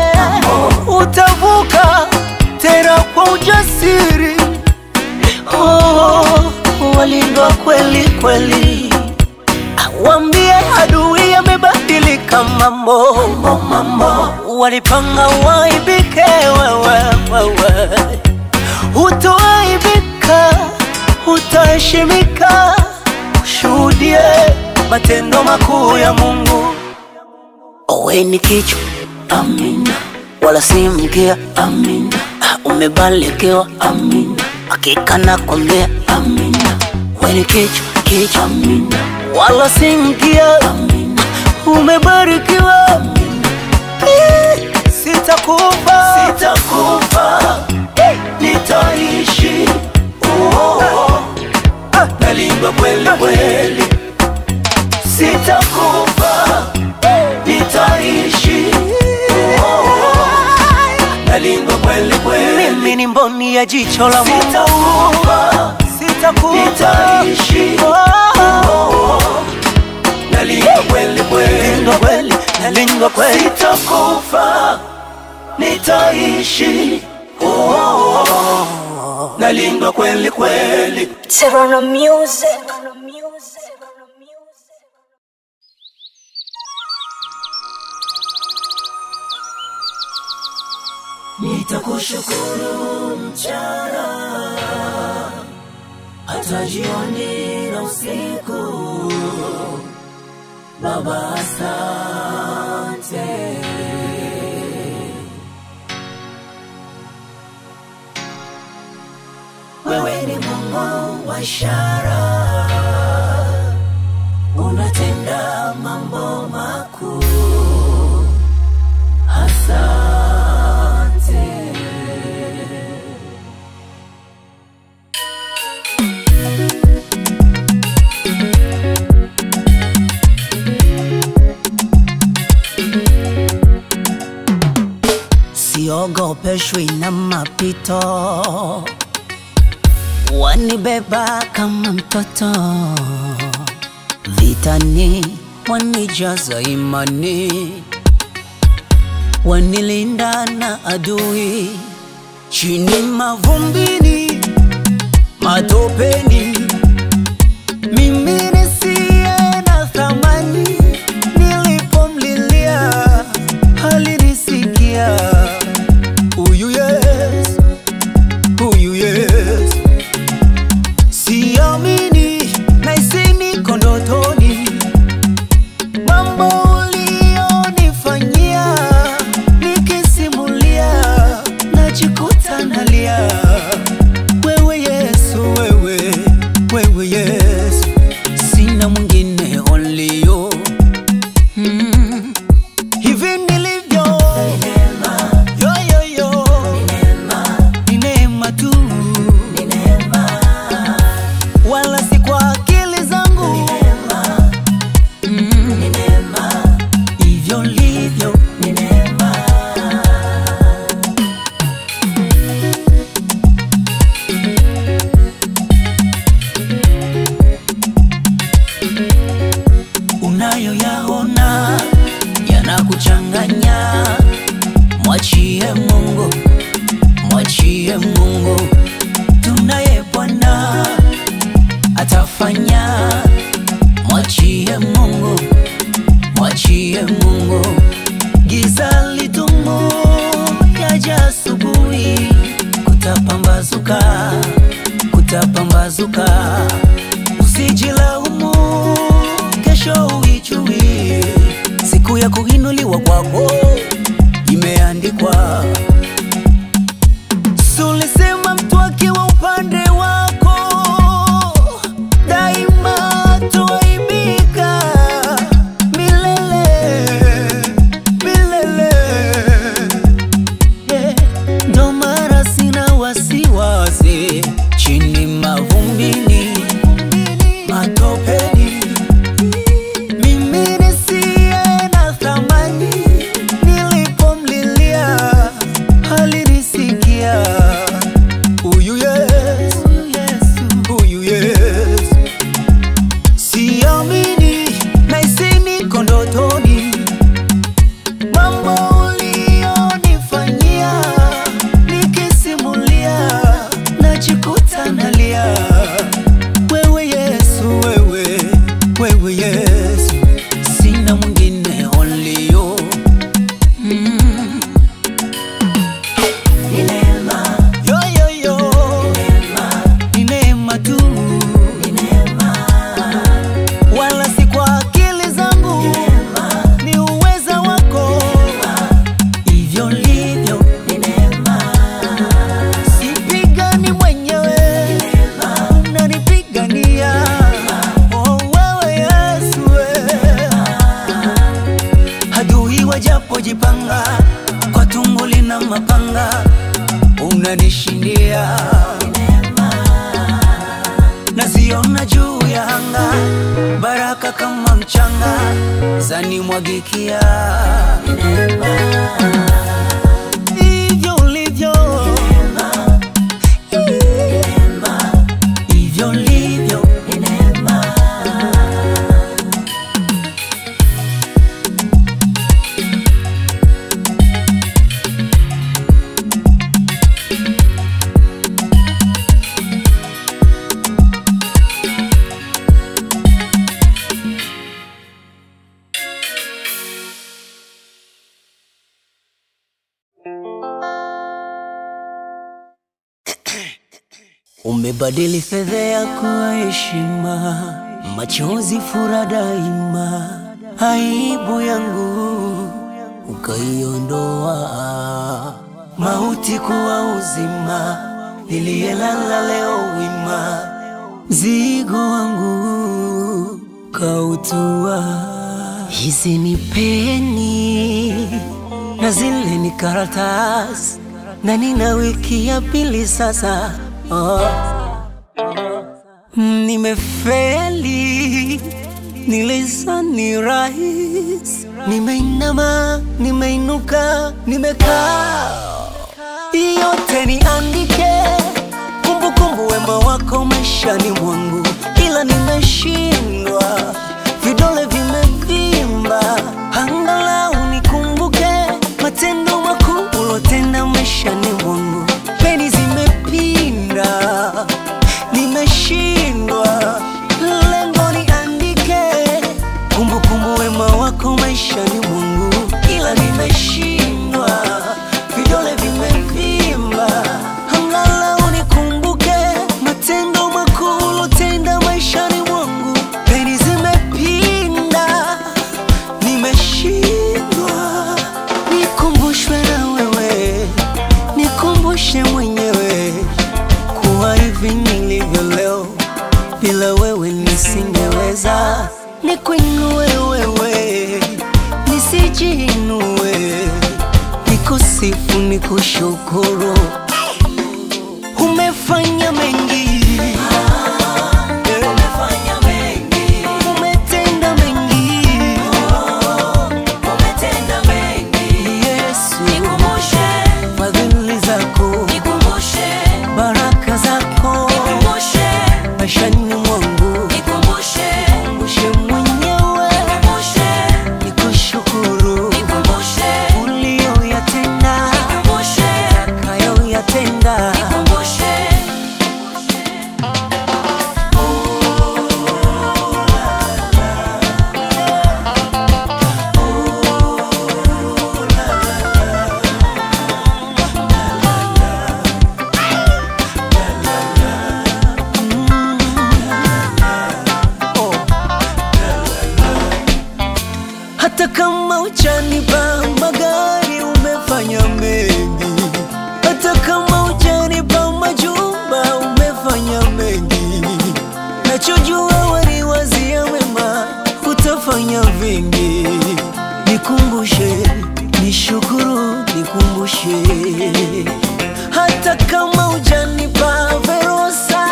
utavuka tena kwa ujasiri. Oh, walindwa kweli kweli Wambie adui yamebadilika mambo, mambo, mambo. Walipanga waibike wewe, wewe Hutoaibika, utaheshimika, ushuhudie matendo makuu ya Mungu. Owe ni kichwa, amina, wala si mkia, amina. Umebarikiwa, amina, hakika nakwambia, amina. Wewe ni kichwa, kichwa, amina, wala si mkia, amina. Umebarikiwa, amina. Eh, Sitakufa, Sitakufa, nitaishi. Oh, oh, oh. Nalindwa kweli kweli. Sitakufa, nitaishi. Oh, oh, oh. Nalindwa kweli kweli. mimi ni mboni ya jicho la Mungu. Sitakufa, Sitakufa, nitaishi. Oh, Oh, nalindwa kweli kweli. nalindwa kweli, nalindwa kweli. Sitakufa, nitaishi. Oh, nalindwa kweli kweli. Serrano Music. Nitakushukuru mchana hata jioni na usiku. Baba, asante. Wewe ni Mungu wa ishara, unatenda mambo makuu. Asante. siogopeshwi na mapito, wanibeba kama mtoto vitani, wanijaza imani, wanilinda na adui, chini mavumbini, matopeni, mimi nisiye na thamani, nilipomlilia alinisikia. Huyu Yesu, huyu Yesu, siamini nahisi niko ndotoni, mambo ulionifanyia nikisimulia, najikuta nalia. Wewe Yesu, wewe, wewe Yesu, sina mwingine only you. Mm. Hivi nilivyo yo yo yo ni neema tu wala si kwa akili zangu Mm. hivyo livyo ni neema unayoyaona yanakuchanganya mwachie Mungu, mwachie Mungu, tunaye Bwana atafanya. Mwachie Mungu, mwachie Mungu, giza lidumu yaja asubuhi, kutapambazuka, kutapambazuka, usijilaumu, kesho uijui, siku ya kuinuliwa kwako imeandikwa. Sulisema mtu akiwa upande wako daima tuaibika milele milele. Eh, Ndo mara sina wasiwasi chini mavumbini matopeni mimi nisiye na thamani, nilipomlilia alinisikia. Huyu Yesu, huyu Yesu, siamini nahisi niko ndotoni, mambo ulionifanyia nikisimulia, najikuta nalia wewe Yesu, wewe, wewe Yesu, sina mwingine only you. Mm. Ni neema, Yo, yo, yo. Ni neema tu, ni neema, wala si kwa akili zangu, ni uweza wako, hivyo livyo. ni neema, Sipigani mwenyewe, unanipigania. Oh, wewe Yesu, we. adui wajapojipanga kwa tunguli na mapanga, unanishindia. Naziona juu ya anga, baraka kama mchanga zanimwagikia. Hivyo ulivyo Umebadili fedheha kuwa heshima, machozi fura daima, aibu yangu ukaiondoa, mauti kuwa uzima, niliyelala leo wima, mzigo wangu kautua. Hizi ni peni na zile ni karatasi, na nina wiki ya pili sasa oh. Nimefeli, nilizani rahisi, nimeinama, nimeinuka, nimekaa, yote niandike, kumbukumbu wema wako maishani mwangu, ila nimeshindwa, vidole vimevimba, angalau nikumbuke matendo makuu ulotenda maishani mwangu, peni zimepinda nimeshindwa, lengo niandike kumbukumbu wema wako maishani mwangu, ila nimeshindwa, vidole vimevimba, angalau nikumbuke matendo makuu ulotenda maishani mwangu, peni zimepinda, nimeshindwa, nikumbushwe na wewe, nikumbushe mwenyewe kuwa hivi nilivyo leo, bila wewe nisingeweza. Nikuinue wewe, nisijiinue, nikusifu, nikushukuru. Umefanya mengi umetenda mengi Yesu, fadhili zako baraka zako maishani mwangu, kumbushe mwenyewe, nikushukuru uliyoyatenda, kayoyatenda. hata kama uchanipa magari umefanya mengi, hata kama uchanipa majumba umefanya mengi, nachojua waniwazia mema, utafanya vingi. Nikumbushe, nishukuru, nikumbushe, hata kama uchanipa verosa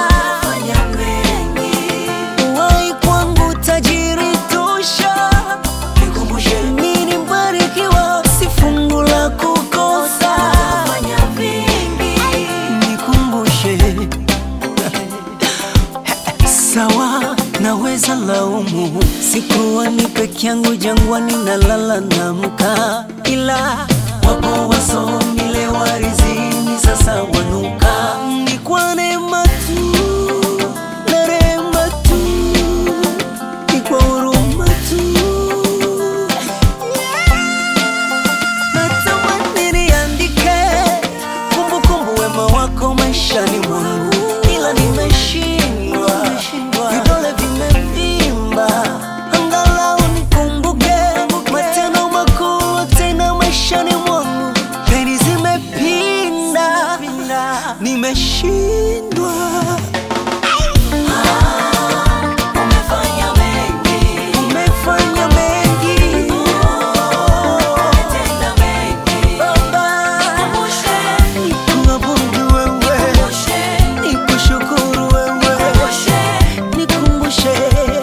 Wai kwangu tajiri tosha, nikumbushe mimi mbarikiwa, si fungu la kukosa. Nikumbushe sawa, naweza laumu, sikuwa ni peke yangu jangwani, nalala namka, ila wapo wasomi leo warizini, sasa wanuka, ni kwa neema tu na rehema tu, ni kwa huruma tu. Natamani niandike kumbukumbu wema wako maishani mwangu, ila nimeshindwa, vidole vimevimba, angalau nikumbuke matendo makuu tena maishani mwangu, peni zimepinda, nimeshindwa. Umefanya mengi Baba, nikuabudu wewe, nikushukuru wewe, nikumbushe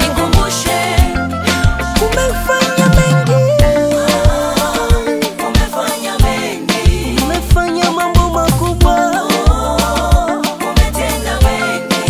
umefanya mengi, umefanya mambo makubwa,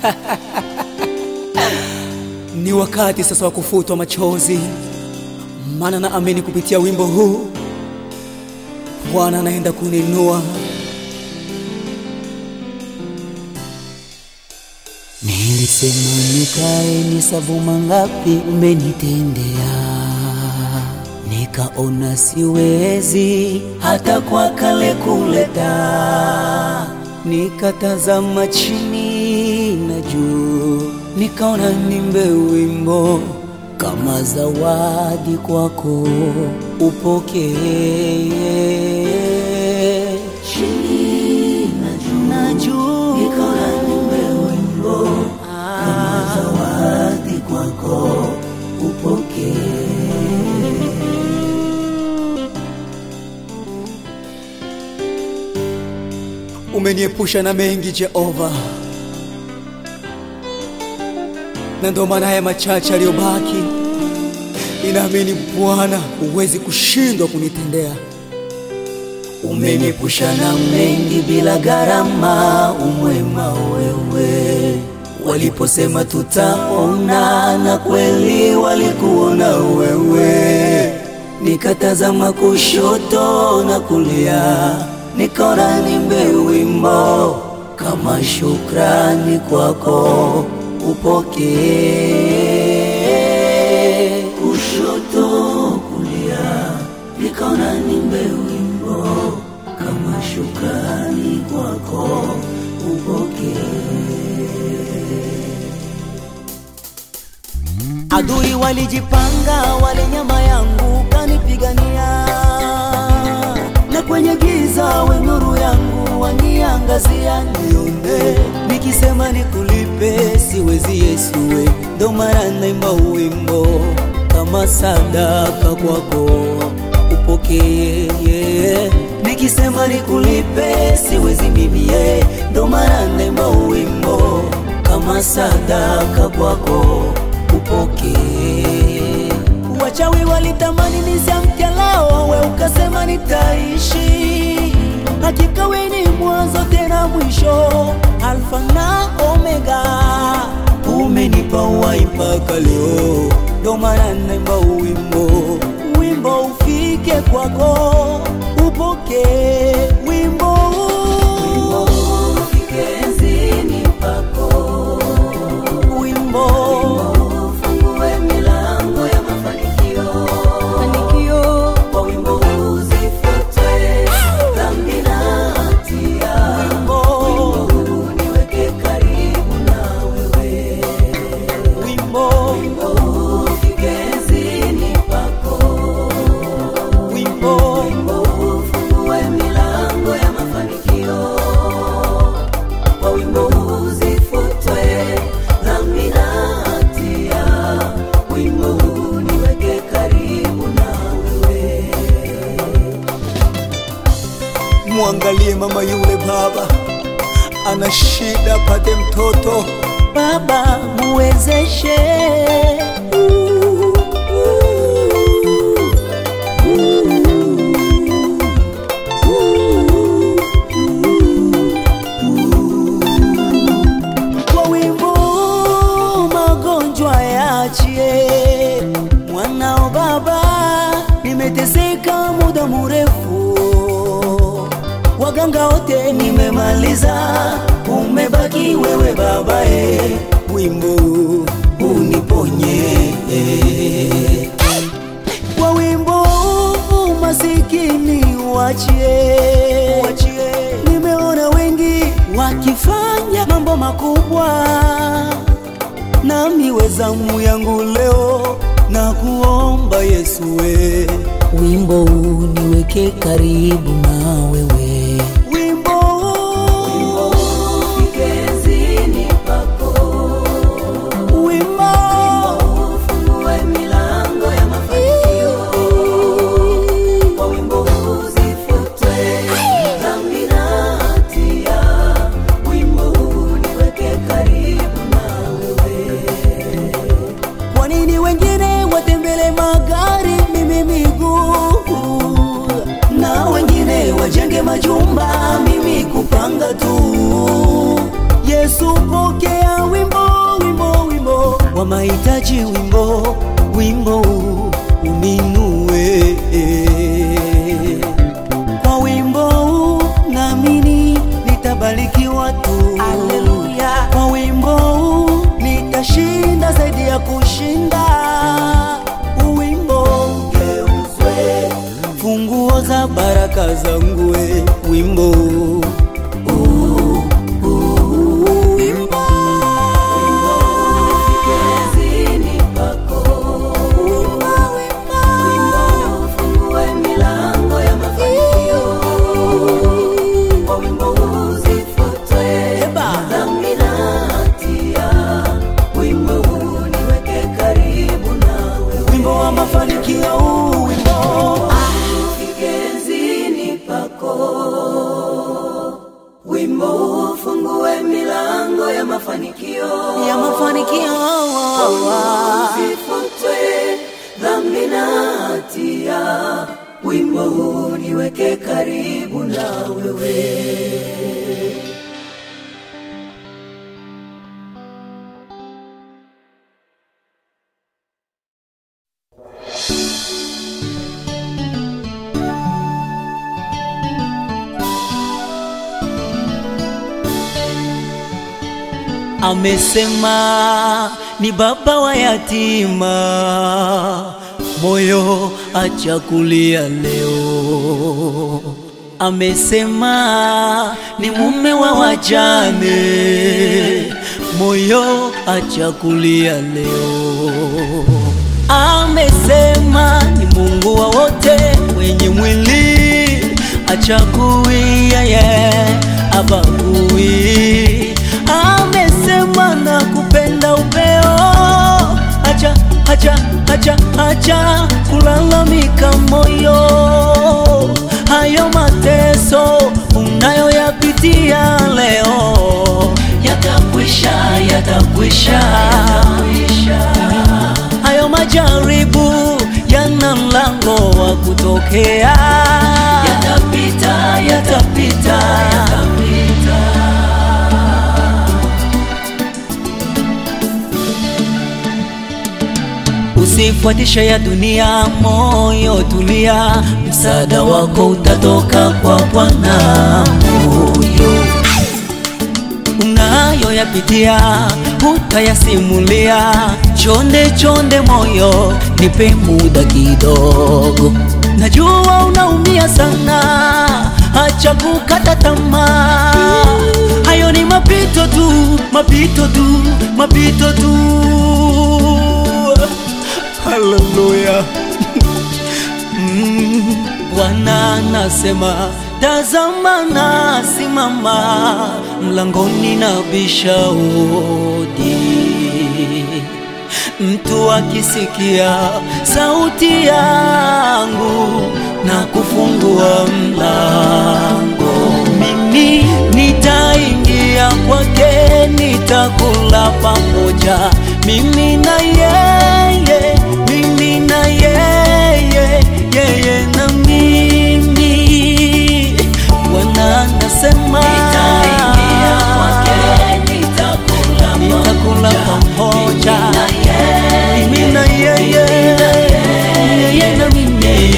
Ni wakati sasa wa kufutwa machozi, maana naamini kupitia wimbo huu Bwana anaenda kuninua. Nilisema nikae nisavu mangapi umenitendea, nikaona siwezi hata kwa kale kuleta, nikatazama chini na juu, nikaona nimbe wimbo kama zawadi kwako upokee. Chini na juu, na juu nikaona nimbe wimbo kama zawadi kwako upokee. Umeniepusha na mengi Jehova, na ndo maana haya machache aliyobaki, ninaamini Bwana huwezi kushindwa kunitendea. Umeniepusha na mengi bila gharama, umwema wewe. Waliposema tutaona, na kweli walikuona wewe. Nikatazama kushoto na kulia, nikaona nimbe wimbo kama shukrani kwako upokee. Kushoto kulia, nikaona nimbe wimbo kama shukrani kwako upokee. Adui walijipanga, wale nyama yangu kanipigania, na kwenye giza we nuru yangu waniangazia, nione nikisema nikulipe, siwezi Yesuwe, ndo mara naimba wimbo kama sadaka kwako upokee. Nikisema nikulipe, siwezi mimi ye, ndo mara naimba wimbo kama sadaka kwako upokee. Wachawi walitamani nisiamke leo, we ukasema nitaishi. Hakika we ni mwanzo tena mwisho, Alfa na Omega. Umenipa uhai mpaka leo, ndo maana naimba wimbo, wimbo ufike kwako, upokee wimbo, wimbo ufike enzini pako wimbo ufungue milango ya mafanikio mafanikio kwa wimbo huu zifutwe dhambi na hatia wimbo huu niweke karibu na wewe wimbo wimbo huu ufike enzini pako wimbo wimbo huu ufungue milango ya mafanikio kwa wimbo huu zifutwe dhambi na hatia, wimbo huu niweke karibu na wewe. Mwangalie mama yule baba, ana shida, pate mtoto. Baba muwezeshe kwa wimbo magonjwa yaachie mwanao baba nimeteseka muda mrefu waganga wote nimemaliza umebaki wewe babae wimbo uniponye kwa wimbo masikini wachie, wachie. Nimeona wengi wakifanya mambo makubwa, nami wezamu yangu leo na kuomba Yesu we wimbo uniweke karibu na wewe wimbo wimbo ufike enzini pako wimbo ufungue milango ya mafanikio kwa wimbo huu zifutwe dhambi na hatia wimbo huu niweke karibu na wewe kwa nini wengine watembele magari mimi miguu na wengine wajenge nahitaji wimbo, wimbo uninue. Kwa wimbo huu naamini nitabarikiwa tu. Haleluya. Kwa wimbo huu nitashinda zaidi ya kushinda. Wimbo geuzwe funguo za baraka zangu, we wimbo huu. Wimbo. Wimbo wa mafanikio huu wimbo ya mafanikio dhambi na hatia, wimbo huu niweke karibu na wewe. amesema ni baba wa yatima, moyo acha kulia leo. Amesema ni mume wa wajane, moyo acha kulia leo. Amesema ni Mungu wa wote wenye mwili, achagui yeye abagui. Amesema na kupenda upeo, acha acha acha acha kulalamika moyo, hayo mateso unayoyapitia leo yatakwisha, yatakwisha, hayo majaribu yana mlango wa kutokea, yatapita, yatapita, yatapita. Usifuatishe ya dunia, moyo tulia, msaada wako utatoka kwa Bwana. Moyo unayoyapitia utayasimulia, chonde chonde, moyo nipe muda kidogo, najua unaumia sana, acha kukata tamaa, hayo ni mapito tu, mapito tu, mapito tu. Haleluya. Mm, Bwana anasema tazama, na simama mlangoni na bisha hodi. Mtu akisikia sauti yangu na kufungua mlango, mimi nitaingia kwake, nitakula pamoja, mimi na yeye, mimi na yeye, yeye na mimi. Bwana anasema nitakula pamoja, mimi na yeye, yeye na mimi.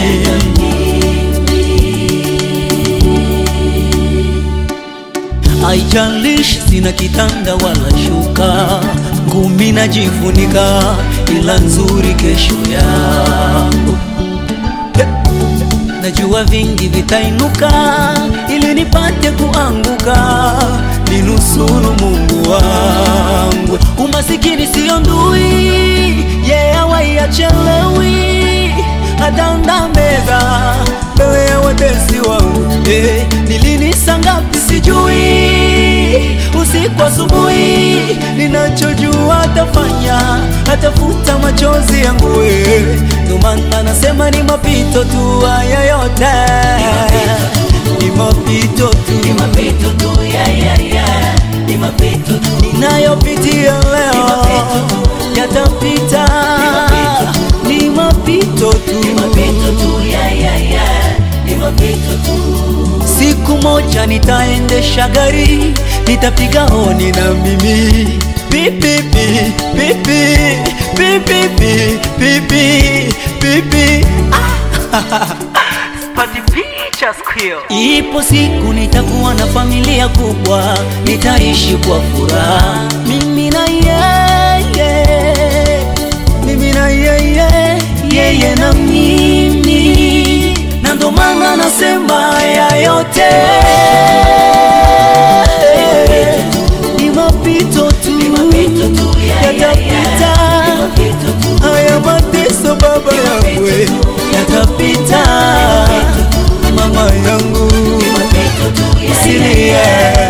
Haijalishi sina kitanda wala shuka, ngumi najifunika, ila nzuri kesho yangu. He! Najua vingi vitainuka, ili nipate kuanguka, ninusuru Mungu wangu. Umasikini siyo ndui, yeye hawai achelewi, ataanda meza mbele ya watesi wangu. Eh, ni lini saa ngapi sijui, usiku asubuhi, ninachojua atafanya, atafuta machozi yangu. eh. Ndio maana nasema ni mapito tu, haya yote ni mapito tu, ni mapito tu, yeah, yeah, yeah. ni mapito tu ninayopitia leo yatapita, ni mapito tu, yeah, yeah, yeah. ni mapito tu. Siku moja nitaendesha gari, nitapiga honi na mimi pipi pipi Bibi, bibi, bibi, bibi. Ipo siku nitakuwa na familia kubwa, nitaishi kwa furaha, mimi na yeye, mimi na yeye, yeye na mimi, na ndo maana nasema haya yote ni mapito tu, yatapita. Haya mateso baba yangu yatapita, mama yangu usilie.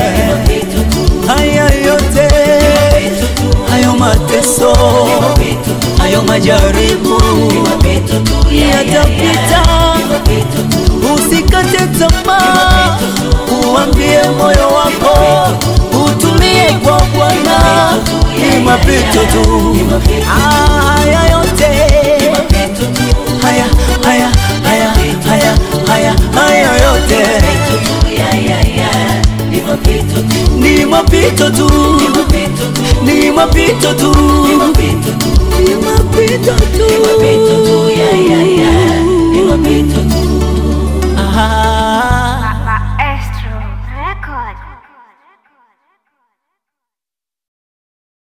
Haya yote hayo mateso hayo majaribu yatapita, usikate tamaa, uambie moyo wako utumie kwa Bwana, ni mapito tu. Ah, Haya yote haya haya haya haya haya haya yote ni mapito tu, ni mapito tu.